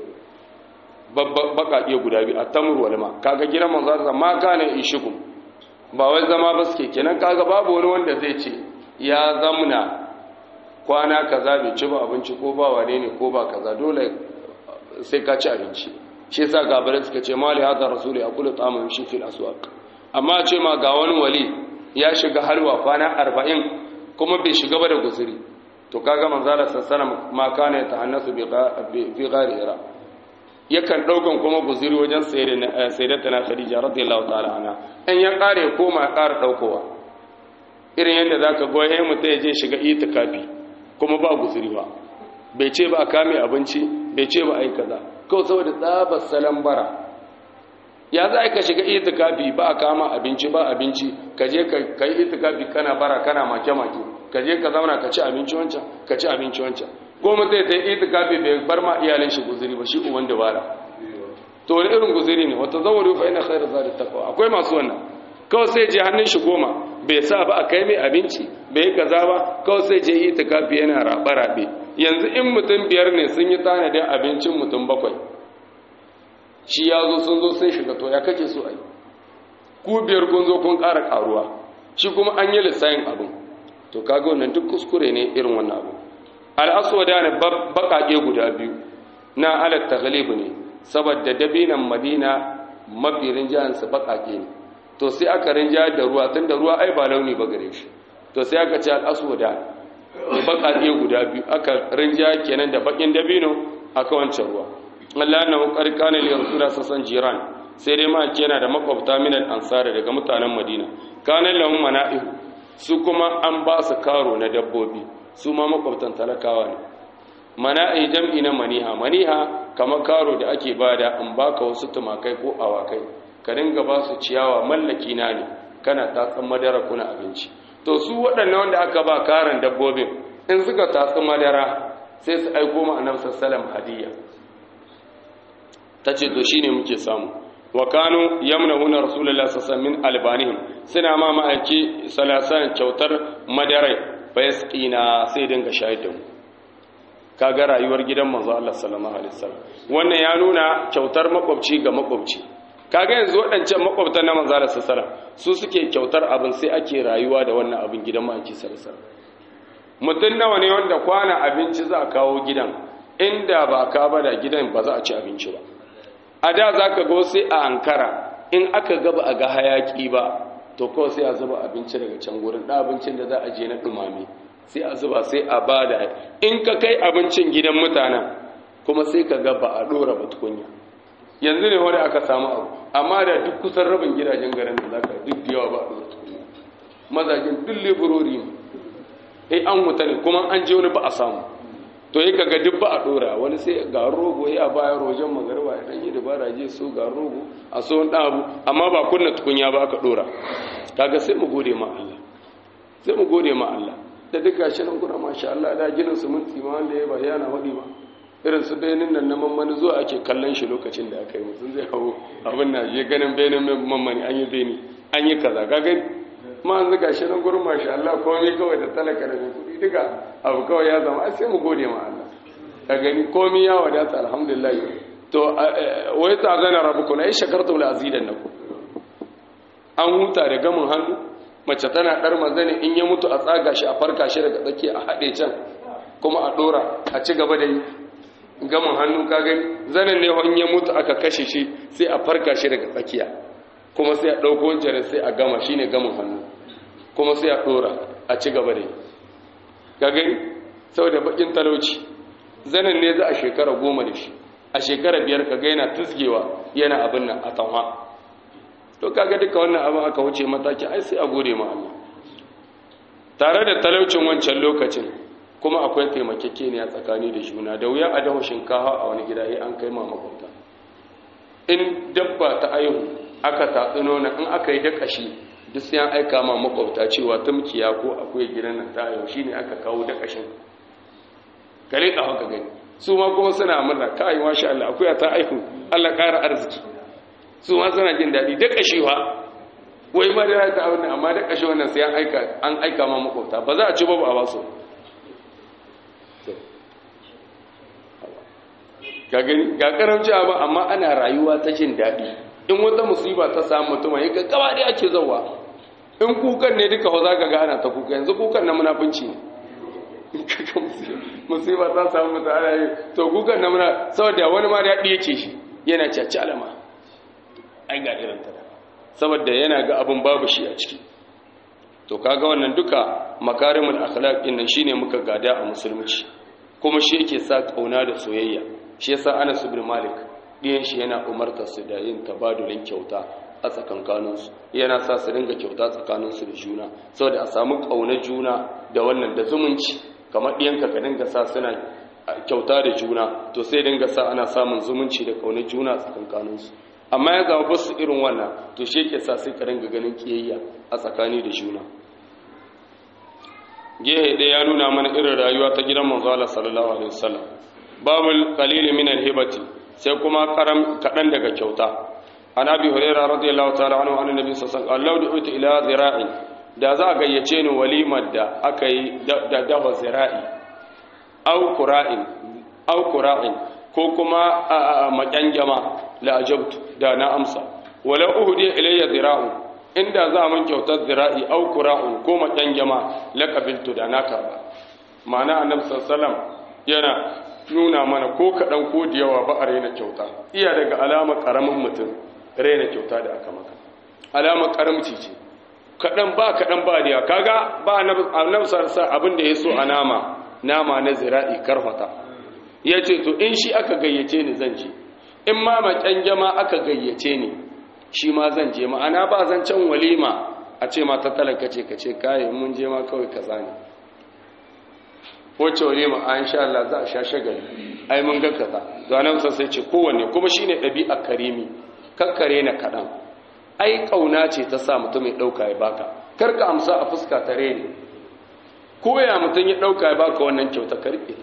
[SPEAKER 1] baƙaƙe guda biyu a tamur wal ma kaga gidan manzo Allah ma kana ishikum ba wai zama ba suke kenan kaga babu wani wanda zai ce ya zamna kwana kaza bai ci ba abinci ko ba wane ne ko ba kaza dole sai ka ci abinci shi yasa gabarai suka ce mali hadha rasul yaqulu ta'amun shi fil aswaq amma ce ma ga wani wali ya shiga halwa kwana 40 kuma bai shiga ba da guzuri to kaga manzala sallallahu ma kana ya tahannasu bi fi ghari hira yakan daukan kuma guzuri wajen sayyidatuna khadija radiyallahu ta'ala anha in ya kare koma ya kara daukowa irin yadda zaka ga yayin mutum ya je shiga itikafi kuma ba guzuri ba bai ce ba a kame abinci bai ce ba ai kaza kawai saboda tsabar salan bara ya za ka shiga itikafi ba a kama abinci ba abinci ka je ka yi itikafi kana bara kana make-make ka je ka zauna ka ci abinci wancan ka ci abinci wancan goma zai ta yi itikafi bai bar ma iyalin shi guzuri ba shi uban dabara to wani irin guzuri ne wata zawari fa ina khairu zari taqwa akwai masu wannan kawai sai je hannun shi goma bai sa ba a kai mai abinci bai kaza ba kawai sai je itikafi yana rabe rabe yanzu in mutum biyar ne sun yi tanadin abincin mutum bakwai shi ya zo sun zo sun shiga to ya kake so a yi ku biyar kun zo kun ƙara ƙaruwa shi kuma an yi lissayin abin to kaga wannan duk kuskure ne irin wannan abu al'aswada ne baƙaƙe guda biyu na alat taghlibu ne saboda dabinan madina mafi rinjayensu baƙaƙe ne to sai aka rinja da ruwa tun da ruwa ai ba launi ba gare shi to sai aka ce al'aswada baƙaƙe guda biyu aka rinja kenan da baƙin dabino aka wancan ruwa Allah na ƙoƙari kane li rasula sasan jiran sai dai ma yana da makwabta min al-ansar daga mutanen Madina kana lahum mana'ihu su kuma an ba su karo na dabbobi su ma makwabtan talakawa ne mana'i jam'i na maniha maniha kamar karo da ake bada an baka wasu tumakai ko awakai ka dinga ba su ciyawa mallaki na ne kana tatsan madara kuna abinci to su waɗannan wanda aka ba karan dabbobin in suka tatsi madara sai su aiko ma annabi sallallahu hadiyya tace to shine muke samu wa kanu yamnahuna rasulullahi sallallahu min albanihim suna ma ma'aiki salasan kyautar madarai fa yasqina sai dinga shayar da mu kaga rayuwar gidan manzo Allah sallallahu alaihi wasallam wannan ya nuna kyautar makwabci ga makwabci kaga yanzu waɗancan makwabtan na manzo Allah sallallahu alaihi su suke kyautar abin sai ake rayuwa da wannan abin gidan ma'aiki sallallahu alaihi mutum nawa ne wanda kwana abinci za a kawo gidan inda ba ka ba da gidan ba za a ci abinci ba a da za ka go sai a ankara in aka gaba a ga hayaki ba to kawai sai a zuba abinci daga can gurin da abincin da za a je na ɗumame sai a zuba sai a ba da in ka kai abincin gidan mutanen kuma sai ka ga ba a ɗora ba tukunya yanzu ne wani aka samu abu amma da duk kusan rabin gidajen garin da za ka duk da yawa ba a ɗora tukunya mazajen duk leburori ne sai an wuta ne kuma an je wani ba a samu to yi kaga duk ba a dora wani sai ga rogo ya baya rojen magarba ya danyi dabara je so ga rogo a so wani abu amma ba kunna tukunya ba aka dora kaga sai mu gode ma Allah sai mu gode ma Allah da duk gashi nan kuna masha Allah da ginin su mun tsima wanda ya bayyana wadi ba irin su benin nan na mammani zuwa ake kallon shi lokacin da aka yi mutum zai hawo abin na je ganin benin mammani an yi beni an yi kaza ka gani ma an zuga shi nan gurin masha Allah komai kawai da talaka da mai kudi duka abu kawai ya zama sai mu gode ma Allah ka gani komai ya wadata alhamdulillah to wai ta zana rabbukum ai shakartum la azidannakum an huta da gamin hannu mace tana dar mazani in ya mutu a tsaga shi a farka shi daga tsaki a hade can kuma a dora a ci gaba da yi gamin hannu ka gani zanen ne in ya mutu aka kashe shi sai a farka shi daga tsakiya kuma sai a ɗauko wancan sai a gama shi ne gamin hannu kuma sai a ɗora a ci gaba da yi ga gani sau da bakin talauci zanen ne za a shekara goma da shi a shekara biyar ka yana tusgewa yana abin nan a tanwa to kaga duka wannan abin aka wuce mataki ai sai a gode ma Allah tare da talaucin wancan lokacin kuma akwai taimakekeniya tsakani da juna da wuya a dawo shinkafa a wani gida an kai ma makwabta in dabba ta aihu aka tatsi nona in aka yi dakashi duk sai an aika ma makwabta cewa tumkiya ko akwai gidan nan ta yau shine aka kawo dakashin kare ka haka gani su ma kuma suna murna kai masha Allah akwai ta aihu Allah ƙara arziki su ma suna jin daɗi dakashi wa wai ma da ta abin amma dakashi wannan sai an aika an aika ma makwabta ba za a ci ba ba a basu ga gani ga karamci ba amma ana rayuwa ta jin daɗi in wata musiba ta samu mutum ya ga gaba da ake zauwa in kukan ne duka za ka ga ana ta kuka yanzu kukan na munafunci ne musiba ta samu mutum ana yi to kukan na muna saboda wani ma daɗi yake shi yana caci alama ai ga irin ta saboda yana ga abin babu shi a ciki to kaga wannan duka makarimul akhlaq din nan shine muka gada a musulunci kuma shi yake sa kauna da soyayya shi yasa Anas ibn Malik ɗiyan shi yana umartar su da yin tabadulin kyauta a tsakankaninsu yana sa su dinga kyauta tsakaninsu da juna saboda a samu ƙaunar juna da wannan da zumunci kamar ɗiyanka ka dinga sa suna kyauta da juna to sai dinga sa ana samun zumunci da ƙaunar juna a tsakankaninsu amma ya zama basu irin wannan to shi yake sa sai ka dinga ganin kiyayya a tsakani da juna gehe ɗaya ya nuna mana irin rayuwa ta gidan manzo Allah sallallahu alaihi wasallam babul qalil min al-hibati sai kuma karam kadan daga kyauta an abi hurairah radiyallahu ta'ala anhu annabi nabi sallallahu alaihi wasallam law du'ita ila zira'in da za a gayyace ni walimar da aka yi da dawa zira'i au qura'in au qura'in ko kuma maƙyangyama la ajabtu da na amsa wala uhdi ilayya zira'u inda za mun kyautar zira'i au qura'un ko maƙyangyama la qabiltu da na karba ma'ana annabi sallallahu alaihi wasallam yana nuna mana ko kaɗan ko da yawa ba a raina kyauta iya daga alama ƙaramin mutum raina kyauta da aka maka alama ƙaramci ce kaɗan ba kaɗan ba da kaga ba annabi sarsa abin da ya so a nama nama na zira'i karfata ya ce to in shi aka gayyace ni zan je in ma maƙyan jama aka gayyace ni shi ma zan je ma'ana ba zan can walima a ce ma ta talaka ce ka ce kayan mun je ma kawai kaza ne wacce wale ma an sha Allah za a sha shagali ai mun ga kaza to anan sai ce kowanne kuma shine dabi'a karimi kakkare na kadan ai kauna ce ta sa mutum ya dauka ya baka kar ka amsa a fuska ta reni ko ya mutum ya ɗauka ya baka wannan kyauta karɓe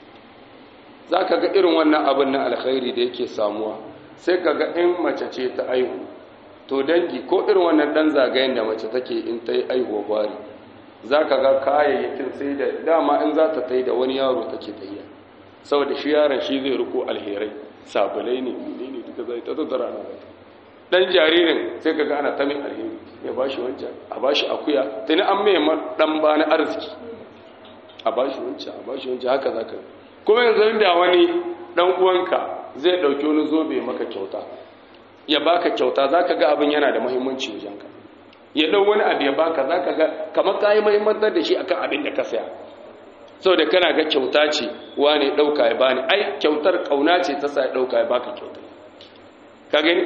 [SPEAKER 1] za ka ga irin wannan abin na alkhairi da yake samuwa sai ka ga in mace ce ta aihu to dangi ko irin wannan ɗan zagayen da mace take in ta yi aihuwa gwari za ka ga kayayyakin sai da dama in za ta tai da wani yaro take tayya saboda shi yaron shi zai riko alherai sabulai ne ne ne duka zai ta tattara na zai dan jaririn sai ka ga ana ta min alheri ya bashi wancan a bashi akuya tuni an mai dan bani arziki a bashi wancan a bashi wancan haka zaka kuma yanzu da wani dan uwanka zai dauki wani zobe maka kyauta ya baka kyauta zaka ga abin yana da muhimmanci wajenka ya dau wani abu ya baka zaka ga kamar kai muhimmantar da shi akan abin da ka saya saboda kana ga kyauta ce wane dauka ya bani ai kyautar kauna ce ta sa ya dauka ya baka kyauta ka gani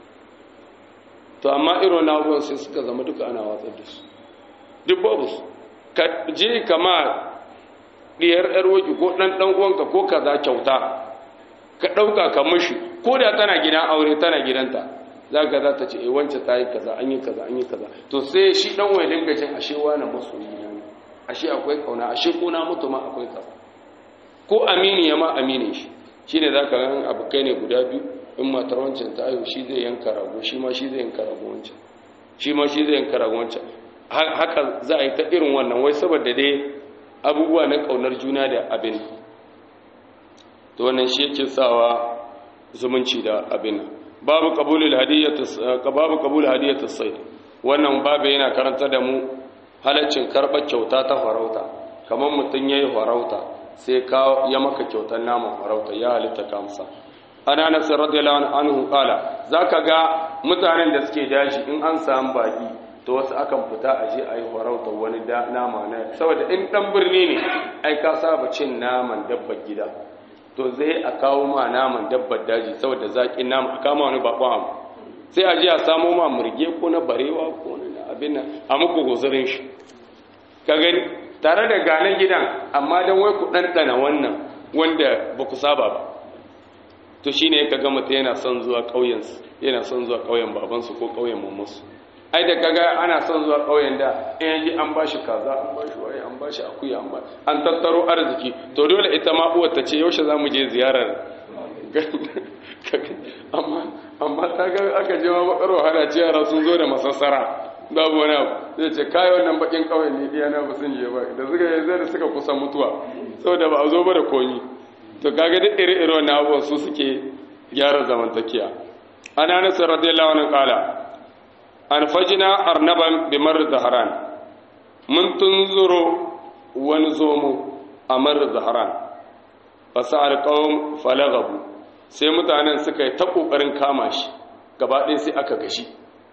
[SPEAKER 1] to amma irin abubuwan sai suka zama duka ana watsar da su duk babu su ka je kama diyar yar waki ko dan dan uwanka ko kaza kyauta ka dauka ka mishi ko da tana gidan aure tana gidanta zaka za ta ce eh wance ta yi kaza an yi kaza an yi kaza to sai shi dan wai dinga jin ashe wani masoyi ne ashe akwai kauna ashe ko na mutu ma akwai kaza ko amini ya ma aminin shi shine zaka ga abukai ne guda biyu in matar wancan ta ayo shi zai yanka rago shi ma shi zai yanka rago wancan shi ma shi zai yanka rago wancan haka za a yi ta irin wannan wai saboda dai abubuwa na kaunar juna da abin to wannan shi yake sawa zumunci da abin babu qabulul hadiyatu babu qabul hadiyatu sayd wannan babu yana karanta da mu halaccin karbar kyauta ta farauta kamar mutun yayi farauta sai ka ya maka kyautar naman farauta ya halitta kamsa ana nasir radiyallahu anhu qala zaka ga mutanen da suke daji in an samu baki to wasu akan fita a je a yi farautar wani nama na saboda in dan birni ne ai ka saba cin naman dabbar gida to zai a kawo ma naman dabbar daji saboda zaƙin nama a kama wani bakon abu sai a je a samo ma murge ko na barewa ko na abin nan a muku guzurin shi ka gani tare da ganen gidan amma don wai ku ɗanɗana wannan wanda ba ku saba ba to shine ka ga mutum yana son zuwa ƙauyensu yana son zuwa ƙauyen babansu ko ƙauyen mamansu ai da kaga ana son zuwa ƙauyen da in yaji an bashi kaza an bashi waye an bashi akuya an bashi an tattaro arziki to dole ita ma uwar ta ce yaushe zamu je ziyarar amma amma ta ga aka je ma bakar wahala ce yara sun zo da masassara babu wani abu zai ce kai wannan bakin ƙauyen ne iya na ba sun je ba da suka yi zai da suka kusa mutuwa saboda ba a zo ba da komi to kaga duk ire-ire wannan abubuwan su suke gyara zamantakiya ana nasa radiyallahu anhu qala an fajina arnaban bi mar zaharan mun tunzuro wani zomo a mar zaharan fasa alqawm falagabu sai mutanen suka yi ta kokarin kama shi gaba ɗaya sai aka gashi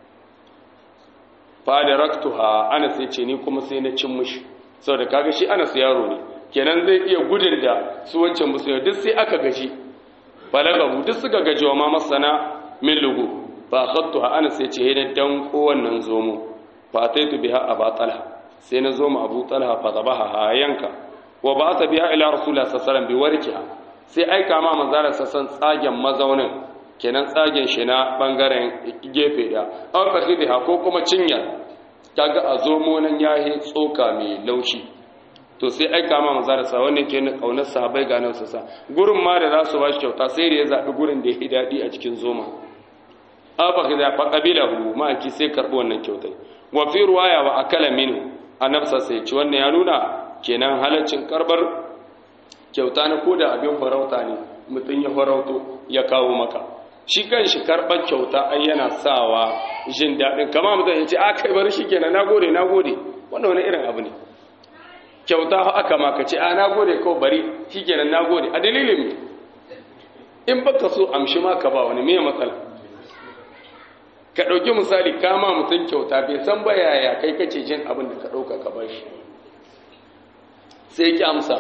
[SPEAKER 1] fa da raktuha ana sai ce ni kuma sai na cin mushi saboda kaga shi ana yaro ne kenan zai iya gudun da su wancan musulmi duk sai aka gaji balagabu duk suka gaji wa ma masana min lugu fa khattu ana sai ce ne dan kowannan zomo fa taitu biha aba talha sai na zoma abu talha fa zabaha ha yanka wa ba ta biha ila rasulullah sallallahu alaihi wasallam bi warkiha sai aika ma manzara sassan tsagen mazaunin kenan tsagen shi na bangaren gefe da an fakhidha ko kuma cinya kaga a zomo nan yahi tsoka mai laushi to sai aika ma manzo da sa wannan ke na kaunar sahabbai ga nan sa gurin ma da za su bashi kyauta sai da ya zabi gurin da ya dadi a cikin zoma aba khida fa qabilahu ma ki sai karbo wannan kyautai wa fi ruwaya wa akala minhu annabsa sai ci wannan ya nuna kenan halaccin karbar kyauta na koda abin farauta ne mutun ya farauto ya kawo maka shi kan shi karbar kyauta ai yana sawa jin dadin kama mutum ya ce a kai bar shi kenan nagode nagode wannan wani irin abu ne kyauta aka maka ce a nagode kawai bari shi kenan nagode a dalilin in baka so amshi maka ba wani mai matsala ka ɗauki misali kama mutum kyauta bai san ba yaya kai kace jin abin da ka ɗauka ka ba shi sai ki amsa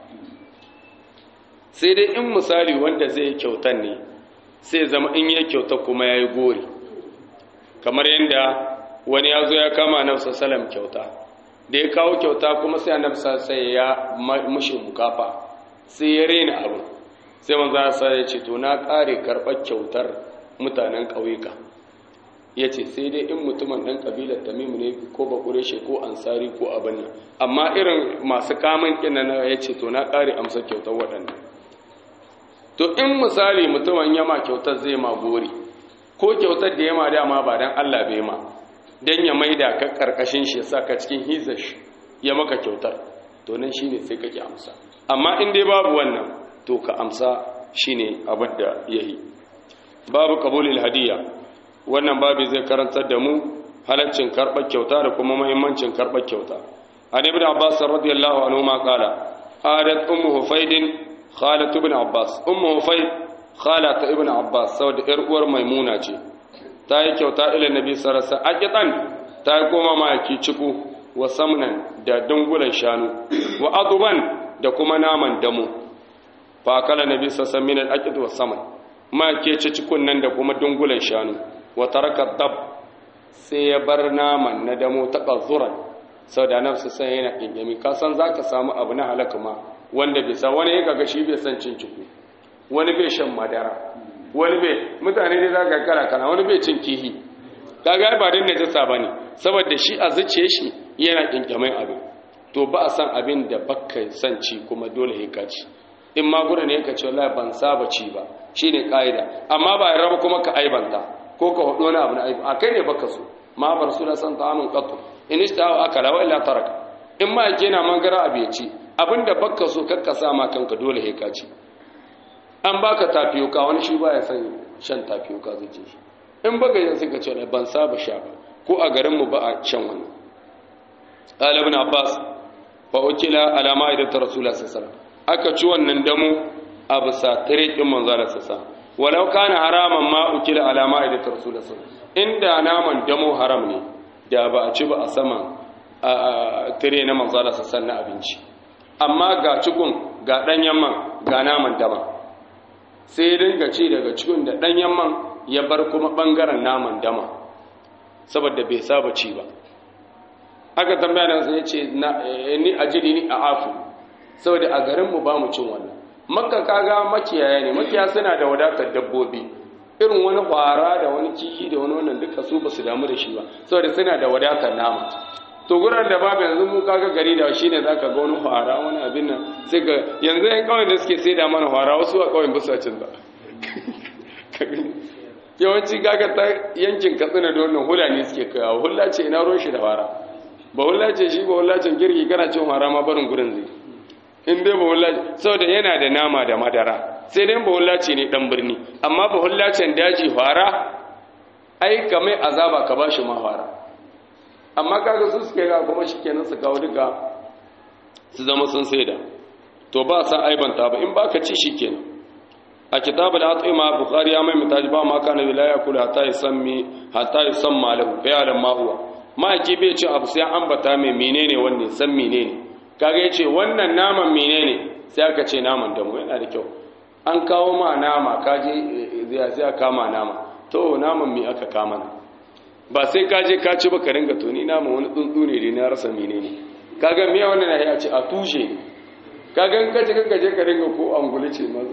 [SPEAKER 1] sai dai in misali wanda zai kyautan ne sai zama in yi kyauta kuma ya yi gori kamar yadda wani ya zo ya kama nafsa salam kyauta da ya kawo kyauta kuma sai annabi sai ya mushi mukafa sai ya rena abu sai manzo sa ya ce to na kare karbar kyautar mutanen ƙauyuka ya ce sai dai in mutumin ɗan ƙabilar tamimu ne ko bakureshe ko ansari ko abin nan amma irin masu kamun ƙina na ya ce to na ƙare amsa kyautar waɗannan to in misali mutumin yama kyautar zai ma gori ko kyautar da yama dama ba don allah bai ma don ya maida ka ƙarƙashin shi ya sa ka cikin hizar shi ya maka kyautar to nan shi ne sai kake amsa amma in dai babu wannan to ka amsa shi ne abin da ya yi babu kabulil hadiyya wannan babu zai karantar da mu halaccin karɓar kyauta da kuma mahimmancin karɓar kyauta an ibn abbas radiyallahu anhu ma qala adat ummu hufaydin khalat ibn abbas ummu hufayd khalat ibn abbas saboda yar uwar maimuna ce ta yi kyauta ila nabi sallallahu alaihi wasallam aqitan ta yi koma ma ciku wa samnan da dungulan shanu wa aduban da kuma naman damu fa kala nabi sallallahu alaihi wasallam min al wa saman ma ke ci cikun nan da kuma dungulan shanu wa taraka dab sai ya bar naman na damo ta qazuran saboda nafsu sai yana kingami ka san zaka samu abu na halaka ma wanda bai san wani kaga shi bai san cin ciku wani bai shan madara wani bai mutane dai zaka kara kana wani bai cin kihi kaga ba din najasa bane saboda shi a zuciye shi yana kinkamai abin to ba a san abin da bakka san ci kuma dole ya kaci in ma gura ne ka ce wallahi ban saba ci ba shine kaida amma ba ya raba kuma ka aibanta ko ka hudu wani abu na aibu a kai ne baka so ma bar su da san ta'amun qattu in ishta'a akala wa illa taraka in ma yake na mangara abu ya ci abinda baka so kakka sa ma kanka dole ya kaci an baka tafiyuka wani shi baya san shan tafiyuka zai ce shi in baka yin sai ka ce ban saba sha ba ko a garin mu ba a shan wannan qala ibn abbas fa ukila ala ma'idat rasulullah sallallahu alaihi wasallam aka ci wannan damo a bisa tare din manzo Allah sallallahu walau kana haraman ma ukila ala ma'idat rasulullah sallallahu inda naman damo haram ne da ba a ci ba a saman tare na manzo Allah sallallahu na abinci amma ga cikun ga danyen man ga naman dama sai dinga ci daga cikin da danyen man ya bar kuma bangaren naman dama saboda bai saba ci ba aka tambaya da sai ya ce ni ajili ni a afu saboda a garinmu ba mu cin wannan makka kaga makiyaya ne makiya suna da wadatar dabbobi irin wani kwara da wani kihi da wani wannan duka su ba su damu da shi ba saboda suna da wadatar nama to guran da babu yanzu mu kaga gari da shi ne zaka ga wani kwara wani abin nan sai ga yanzu yan kawai da suke sai da mana kwara wasu a kawai bisa cin ba yawanci kaga ta yankin katsina da wannan hula ne suke kawo hula ce ina ruwan shi da kwara ba hula ce shi ba hula ce girki kana cin kwara ma barin gurin zai in dai bahulla saboda yana da nama da madara sai dai bahulla ce ne dan birni amma bahulla ce daji fara ai ka mai azaba ka bashi ma fara amma kaga su suke ga kuma shikenan su kawo duka su zama sun saida to ba sa aibanta ba in baka ci shikenan a kitabul atima bukhari ya mai mutaji ba ma kana la yakulu hatta yusammi hatta yusamma lahu fa ya ma huwa ma ki bai ci abu sai ambata mai menene wanne san menene kaga yace wannan naman menene sai aka ce naman damu yana da kyau an kawo ma nama kaje zai sai aka kama nama to naman me aka kama na ba sai kaje ka ci ba ka ringa to ni naman wani tsuntsu ne da na rasa menene kaga me wannan ya ce a tushe kaga in kaje ka je ka ringa ko angulu ce ma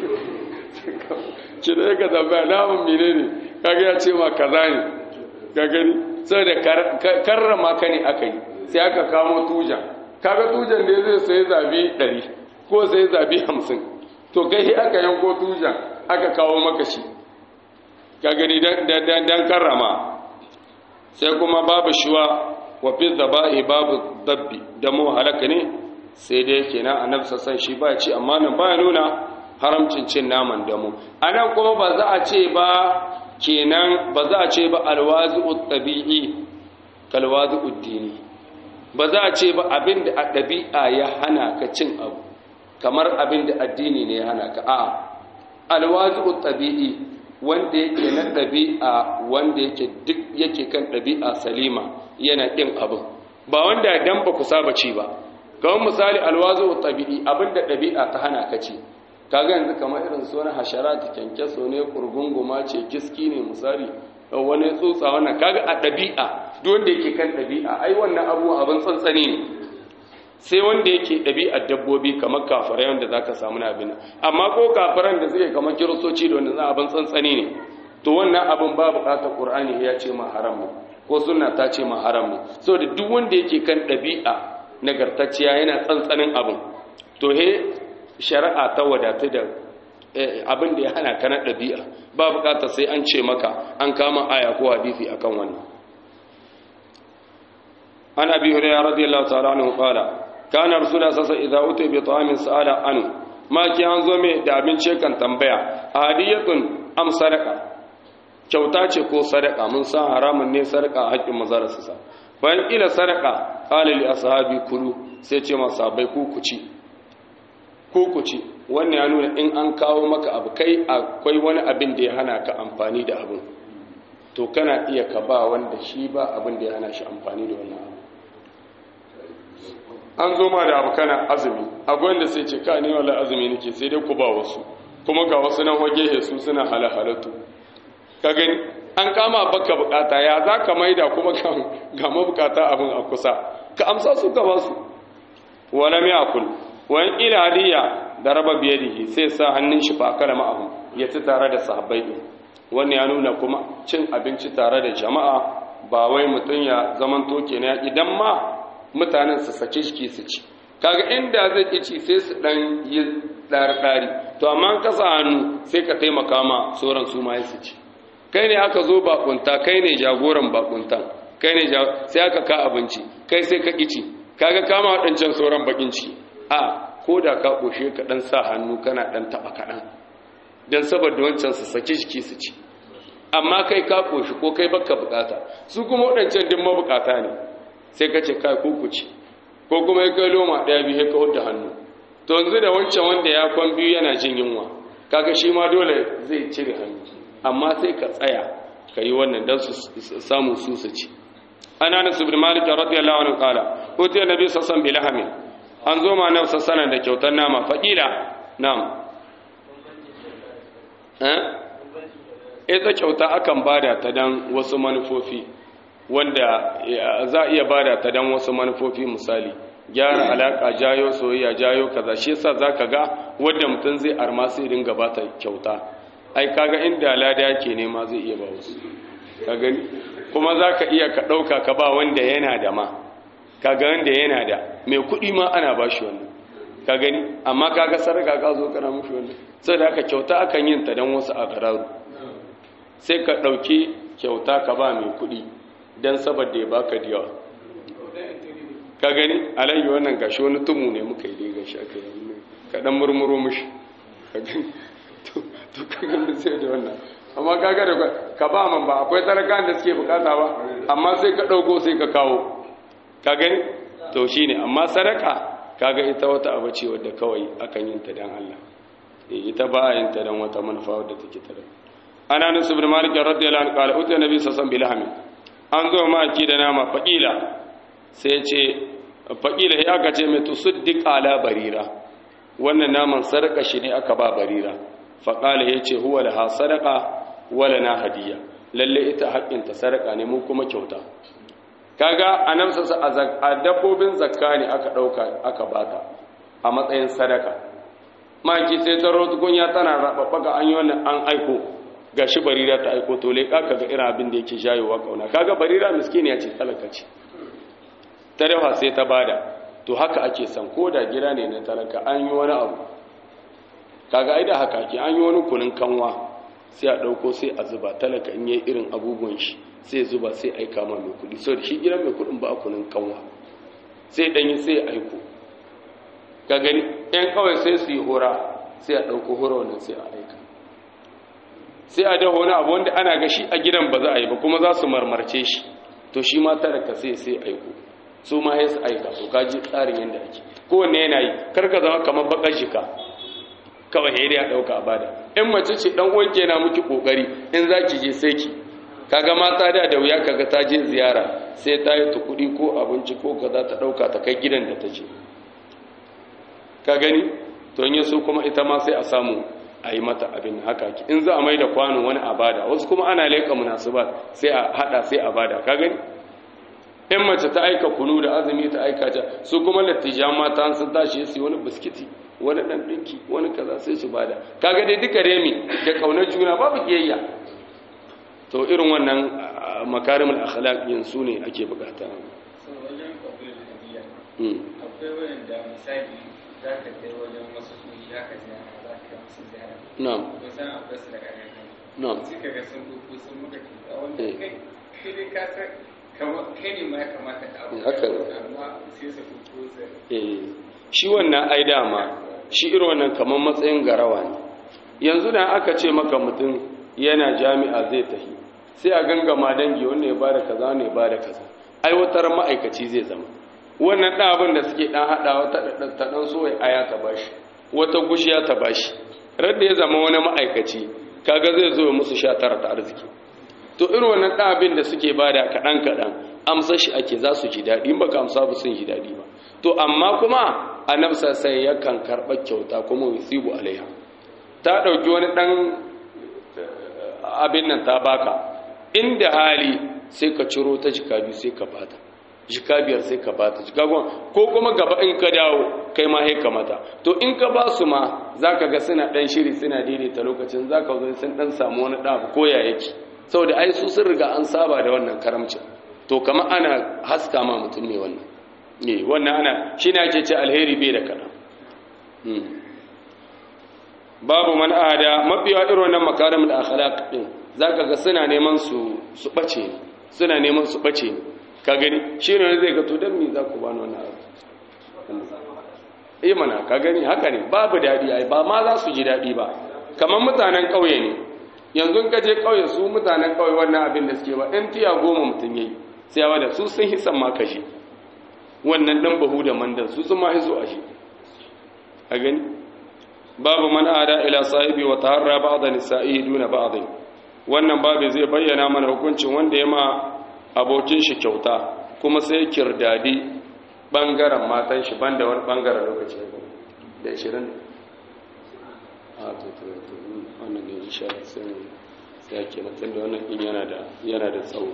[SPEAKER 1] ce da ka zaba naman menene kaga ya ce ma kaza ne ka gani saboda karrama ka ne aka yi sai aka kamo tujan kaga tujan da zai sai zabi 100 ko sai zabi 50 to kai aka yanko tujan aka kawo maka shi ka gani dan dan karrama sai kuma babu shuwa wa fi dhaba'i babu dabbi da mu halaka ne sai dai kenan annabi sassan shi ba ci amma nan ba nuna haramcin cin naman damu anan kuma ba za a ce ba kenan ba za a ce ba alwazi'ut tabi'i kalwazi'ud dini ba za a ce ba abin da a ɗabi'a ya hana ka cin abu kamar abin da addini ne ya hana ka a alwazu ɗabi'i wanda yake na ɗabi'a wanda yake duk yake kan ɗabi'a salima yana ɗin abin ba wanda dan ba ku saba ci ba kawai misali alwazu ɗabi'i abin da ɗabi'a ta hana ka ci kaga yanzu kamar irin su wani hasharati kyankyaso ne kurgunguma ce kiski ne misali wani tsutsa wannan kaga a ɗabi'a duk wanda yake kan ɗabi'a ai wannan abu abin tsantsani ne sai wanda yake ɗabi'ar dabbobi kamar kafirai wanda zaka samu na abin amma ko kafiran da suke kamar kiristoci da wanda za abin tsantsani ne to wannan abin ba buƙatar qur'ani ya ce ma haram ne ko sunna ta ce ma haram ne saboda duk wanda yake kan ɗabi'a nagartacciya yana tsantsanin abin to he shari'a ta wadatu da abin da ya hana ka na ɗabi'a ba buƙatar sai an ce maka an kama aya ko hadisi akan wannan an abi hurairah radiyallahu ta'ala anhu qala kana rasulullah sallallahu alaihi wasallam idza utiya bi ta'amin sa'ala anhu ma ki an zo mai da abinci kan tambaya hadiyatun am sadaqa kyauta ce ko sadaka mun san haramun ne sadaka a haƙƙin mazararsa sa bayan ila sadaka qala li ashabi kulu sai ce masabai ku ku ci ku ku ci wannan ya nuna in an kawo maka abu kai akwai wani abin da ya hana ka amfani da abin to kana iya ka ba wanda shi ba abin da ya hana shi amfani da wannan abu an zo ma da abu kana azumi akwai wanda sai ce ka ne wala azumi nake sai dai ku ba wasu kuma ga wasu nan wage su suna halahalatu ka gani an kama baka bukata ya za ka maida kuma ga mabukata abin a kusa ka amsa su ka ba su wala mai akul wani ila hadiya da raba biyadihi sai sa hannun shi fa kala ma'ahu ya ci tare da sahabbai din wannan ya nuna kuma cin abinci tare da jama'a ba wai mutum ya zaman toke na idan ma mutanen su sake shi su ci kaga inda zai ki ci sai su dan yi ɗari to amma ka sa hannu sai ka taimaka ma sauran su ma su ci kai ne aka zo bakunta kai ne jagoran bakuntan kai ne sai aka ka abinci kai sai ka ki ci kaga kama waɗancan sauran bakin ciki a ko da ka ƙoshe ka ɗan sa hannu kana ɗan taɓa kaɗan don saboda wancan su saki jiki su ci amma kai ka ƙoshi ko kai baka bukata su kuma waɗancan din mabukata ne sai ka ce kai ko ku ci ko kuma ya kai loma ɗaya biyu ya kawar da hannu to yanzu da wancan wanda ya kwan biyu yana jin yunwa kaga shi ma dole zai cire hannu amma sai ka tsaya ka yi wannan don su samu su su ci ana nasu bin malik radiyallahu anhu qala utiya nabi sallallahu alaihi wasallam an zo ma nan sassana da kyautar nama faƙila nam ita kyauta akan bada ta dan wasu manufofi wanda za a iya bada ta dan wasu manufofi misali gyara alaka jayo soyayya jayo kaza shi yasa zaka ga wanda mutum zai arma sai dinga bata kyauta ai kaga inda lada yake nema zai iya ba wasu ka gani kuma zaka iya ka dauka ka ba wanda yana da ma kaga wanda yana da mai kuɗi ma ana ba shi wannan ka gani amma kaga sarka ka zo kana mushi wannan sai da aka kyauta akan yin ta dan wasu a gararu sai ka ɗauki kyauta ka ba mai kuɗi dan saboda ya baka da yawa ka gani alayyi wannan gashi wani tumu ne muka yi dai gashi aka yi ka dan murmuro mushi ka gani to ka gani sai da wannan amma kaga da ka ba man ba akwai talakan da suke bukata ba amma sai ka ɗauko sai ka kawo ka gani to shine amma sadaka kaga ita wata abu ce wadda kawai akan yin ta dan Allah eh ita ba yin ta dan wata manufa wadda take ta dan ana nasu ibn malik radiyallahu anhu qala uta nabi sallallahu alaihi wasallam an zo ma ki da nama faqila sai ce faqila ya aka ce mai tusaddiq ala barira wannan naman sadaka shi ne aka ba barira faqala yace huwa laha sadaqa wala na hadiya lalle ita haƙƙin ta sadaka ne mu kuma kyauta kaga a nan sassa a dabbobin zakka ne aka ɗauka aka bata a matsayin sadaka maki sai ta rotukunya tana raɓaɓɓaka an yi wannan an aiko ga shi barira ta aiko to leƙa ka ga irin abin da yake jayowa ƙauna kaga barira miskini ya ce talaka ce ta dafa sai ta bada to haka ake san ko da gida ne na talaka an yi wani abu kaga ai da haka ake an yi wani kunun kanwa sai a ɗauko sai a zuba talaka in yi irin abubuwan shi sai zuba sai aika ma mai kudi sau da shi gidan mai kudin ba a kunin kanwa sai ɗanyi sai aiko ka gani ‘yan kawai sai su yi hora sai a ɗauko hora wannan sai a aika sai a daho wani abu wanda ana ga shi a gidan ba za a yi ba kuma za su marmarce shi to shi ma talaka sai sai aiko su ma ya su aika to ka ji tsarin yadda ake kowanne yana yi karka zama kamar bakar shika kawai ya ya ɗauka a bada in mace ce ɗan uwanki yana miki ƙoƙari in za ki je sai ki kaga mata da da wuya kaga ta je ziyara sai ta yi kuɗi ko abinci ko kaza ta ɗauka ta kai gidan da ta je ka gani to in so kuma ita ma sai a samu a yi mata abin haka ki in za a mai da kwano wani a bada wasu kuma ana leƙa munasubat sai a haɗa sai a bada ka gani in mace ta aika kunu da azumi ta aika ta su kuma lattijan mata sun tashi su wani biskiti wani ɗan ɗinki wani kaza sai su bada kaga dai duka remi da ƙaunar juna babu kiyayya to irin wannan makarimul akhlaq yin su ne ake bukata
[SPEAKER 2] akwai wanda misali za ka kai wajen wasu sun shi haka ziyara za ka musu ziyara
[SPEAKER 1] na'am
[SPEAKER 2] kusan akwai su daga nan
[SPEAKER 1] na'am
[SPEAKER 2] suka ga sun kuku sun muka kyauta wanda kai kai dai ka san kamar kai ne ma ya kamata ka abu
[SPEAKER 1] Haka ne.
[SPEAKER 2] amma sai su kuku su
[SPEAKER 1] eh shi wannan ai dama shi irin wannan kamar matsayin garawa ne yanzu da aka ce maka mutum yana jami'a zai tafi sai a gangama dangi wanda ya bada kaza wanda ya bada kaza aiwatar ma'aikaci zai zama wannan ɗan abin da suke ɗan haɗawa ta ɗan- ta ɗan so aya ta bashi wata gushiya ta bashi radda ya zama wani ma'aikaci kaga zai zo ya musu sha tara ta arziki to irin wannan ɗan abin da suke bada kaɗan kaɗan amsa shi ake za su ji daɗi in baka amsa ba sun ji daɗi ba to amma kuma annabi sai yakan karɓa kyauta kuma yusibu alaiha ta ɗauki wani ɗan eh, abin nan ta baka inda hali sai ka ciro ta jika biyu sai ka bata jika biyar sai ka bata jika goma ko kuma gaba in ka dawo kai ma haika mata to in ka ba su ma za ka ga suna ɗan shiri suna daidaita lokacin za ka zo sun ɗan samu wani ɗabu ko ya yake saboda ai su sun riga an saba da wannan karamcin to kama ana haska ma mutum ne wannan ne wannan ana shi ne ake ce alheri bai da kaɗan Hmm. babu man ada mafiya irin wannan makarimul akhlaq din zaka ga suna neman su su bace ne suna neman su bace ne ka gani shine zai ga to dan me za ku bani wannan abu eh mana ka gani haka ne babu dadi ai ba ma za su ji dadi ba kamar mutanen kauye ne yanzu in ka je kauye su mutanen kauye wannan abin da suke ba in tiya goma mutun yayi sai ya bada su sun hisan ma kashi wannan dan bahu da mandan su sun ma hiso a shi a gani babu man ada ila sahibi wa taharra ba'da nisa'ihi duna ba'd wannan babu zai bayyana mana hukuncin wanda ya ma abokin shi kyauta kuma sai kirdadi bangaren matan shi banda wani bangaren lokaci da 20 a to to to wannan ne insha Allah sai mu sai ake mutum da wannan din yana da yana da tsawo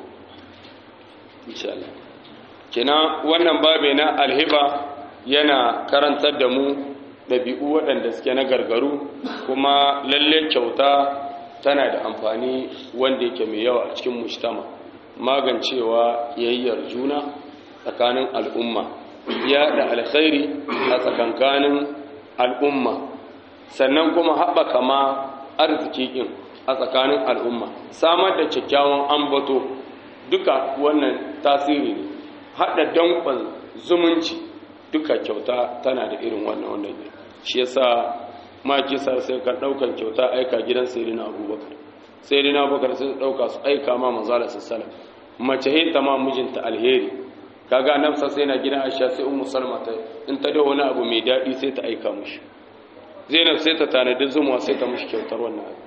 [SPEAKER 1] insha Allah kina wannan babu na alhiba yana karantar da mu ɗabi'u waɗanda suke na gargaru kuma lalle kyauta tana da amfani wanda yake mai yawa a cikin mujtama magancewa yayyar juna tsakanin al'umma yaɗa alkhairi a tsakankanin al'umma sannan kuma haɓaka ma arziki ɗin a tsakanin al'umma samar da kyakkyawan ambato duka wannan tasiri ne haɗa danƙon zumunci duka kyauta tana da irin wannan wannan ne shi yasa maki sa sai ka daukan kyauta aika gidan sayyidina abubakar sayyidina abubakar sai dauka su aika ma manzala sallallahu mace hinta ma mijinta alheri kaga nan sa sai na gidan aisha sai ummu salma ta in ta da wani abu mai dadi sai ta aika mishi zainab sai ta tanadi zumuwa sai ta mishi kyautar wannan abu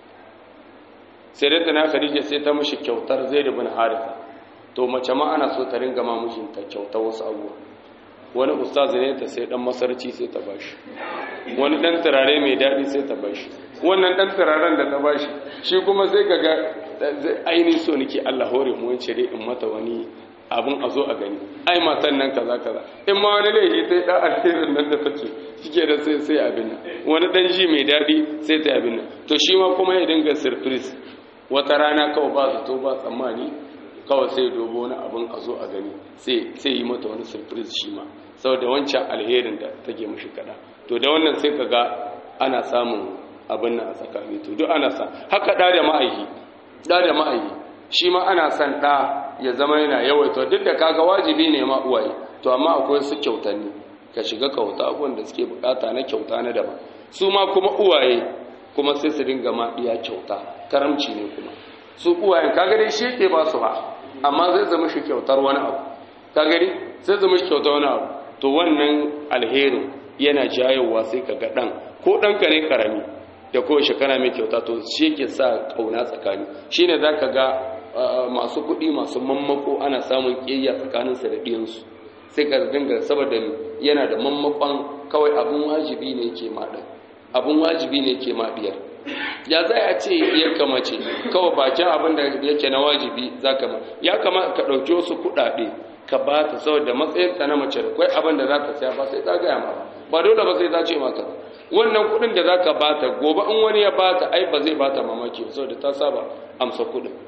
[SPEAKER 1] sai da tana khadija sai ta mishi kyautar zaid ibn haritha to mace ma ana so ta ringa ma mijinta kyautar wasu abubuwa wani ustazi ne ta sai dan masarci sai ta bashi wani dan turare mai daɗi sai ta bashi wannan dan turaren da ta bashi shi kuma sai kaga ainihin so nake Allah hore mu wance dai in mata wani abun a zo a gani ai matan nan kaza kaza in ma wani laifi sai dan alherin nan da take shike da sai sai abin nan wani dan ji mai daɗi sai ta abin nan to shi ma kuma ya dinga surprise wata rana kawai ba zato ba tsammani kawai sai dogo wani abin a zo a gani sai yi mata wani surprise shi ma saboda wancan alherin da take mashi kada to da wannan sai ka ga ana samun abin nan a tsakani to duk ana sa haka da da ma'aihi da da ma'aihi shi ma ana son da ya zama yana yawaita duk da kaga wajibi ne ma uwaye to amma akwai su kyautanni ka shiga kauta abubuwan da suke bukata na kyauta na daban su ma kuma uwaye kuma sai su dinga ma iya kyauta karamci ne kuma su uwayen kaga dai shi ke ba su ba amma zai zama shi kyautar wani abu kaga dai sai zama shi kyautar wani abu to wannan alherin yana jayowa sai ka ga dan ko ɗanka ne karami da kowace kana mai kyauta to shi ke sa ƙauna tsakani shine za ka ga masu kuɗi masu mammako ana samun ƙiyayya tsakaninsa da ɗiyansu sai ka dinga saboda yana da mammakon kawai abin wajibi ne ke maɗa abin wajibi ne ke maɗiyar ya za a ce ya kamace kawai bakin abin da yake na wajibi za ka ma ya kama ka ɗauki wasu kuɗaɗe ka ba ta saboda matsayinta na mace da kwai abin da za ta saya ba sai ta gaya ma ba dole ba sai ta ce maka wannan kuɗin da za ka ba ta gobe in wani ya ba ta ai ba zai ba ta mamaki saboda ta saba amsa kuɗin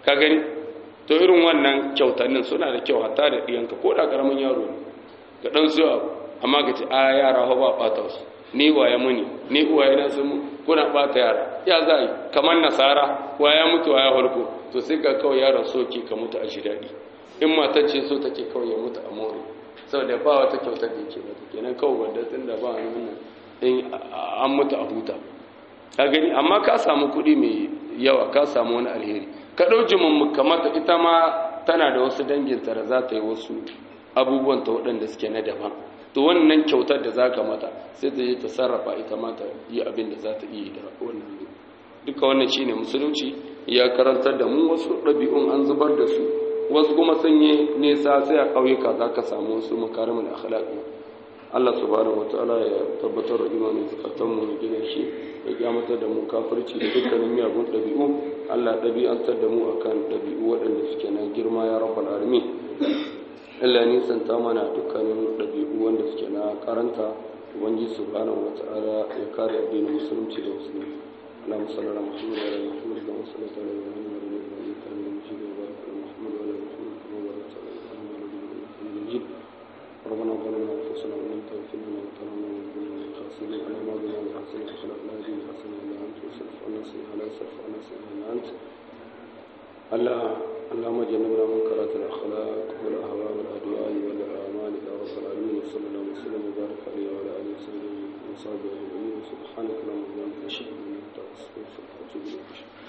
[SPEAKER 1] ka gani to irin wannan kyautannin suna da kyau hatta da ɗiyanka ko da ƙaramin yaro ne ka ɗan su abu amma ka ce a yara hau ba ɓata su ni waye muni ni uwaye na sun kuna ɓata yara ya za yi kamar nasara waya mutu waya harko to sai ka kawai yaron soke ka mutu a shi daɗi in matar ce so take kawai ya mutu a more saboda ba wata kyautar da yake mata kenan kawai wanda tun da ba wani wannan in an mutu a huta ka gani amma ka samu kuɗi mai yawa ka samu wani alheri ka ɗauki mun kamata ita ma tana da wasu danginta da za ta yi wasu abubuwan ta waɗanda suke na daban to wannan kyautar da za ka mata sai ta je ta sarrafa ita ma ta yi abin da za ta iya da wannan duka wannan shine musulunci ya karantar da mu wasu ɗabi'un an zubar da su wasu kuma sun yi nesa sai a ƙauyuka za ka samu wasu makarimin akhlaqi Allah subhanahu wataala ya tabbatar da imanin zakatan mu gina shi ya kyamata da mu kafirci da dukkanin miyagun ɗabi'u Allah ɗabi'antar da mu akan ɗabi'u waɗanda suke na girma ya rabbal alamin Allah ne santa mana dukkanin ɗabi'u wanda suke na karanta ubangiji subhanahu wataala ya kare addinin musulunci da musulmi اللهم صل على محمد وعلى ال محمد كما صليت على ابراهيم وعلى ال ابراهيم انك حميد مجيد وبارك على محمد وعلى ال محمد كما باركت على ابراهيم وعلى ال ابراهيم انك حميد مجيد ربنا ظلمنا انفسنا وان لم تغفر لنا وترحمنا ونكون من الخاسرين على ما بنا بحسن اخلاقنا هذه حسنه الا انت وصرف عنا سيئها لا يصرف عنا سيئها الا انت الله اللهم جنبنا منكرات الاخلاق والاهواء والاهواء والاعمال يا رب العالمين وصلى الله وسلم وبارك عليه وعلى اله وصحبه وصحبه اجمعين سبحانك اللهم وبحمدك اشهد ان لا اله الا انت استغفرك واتوب اليك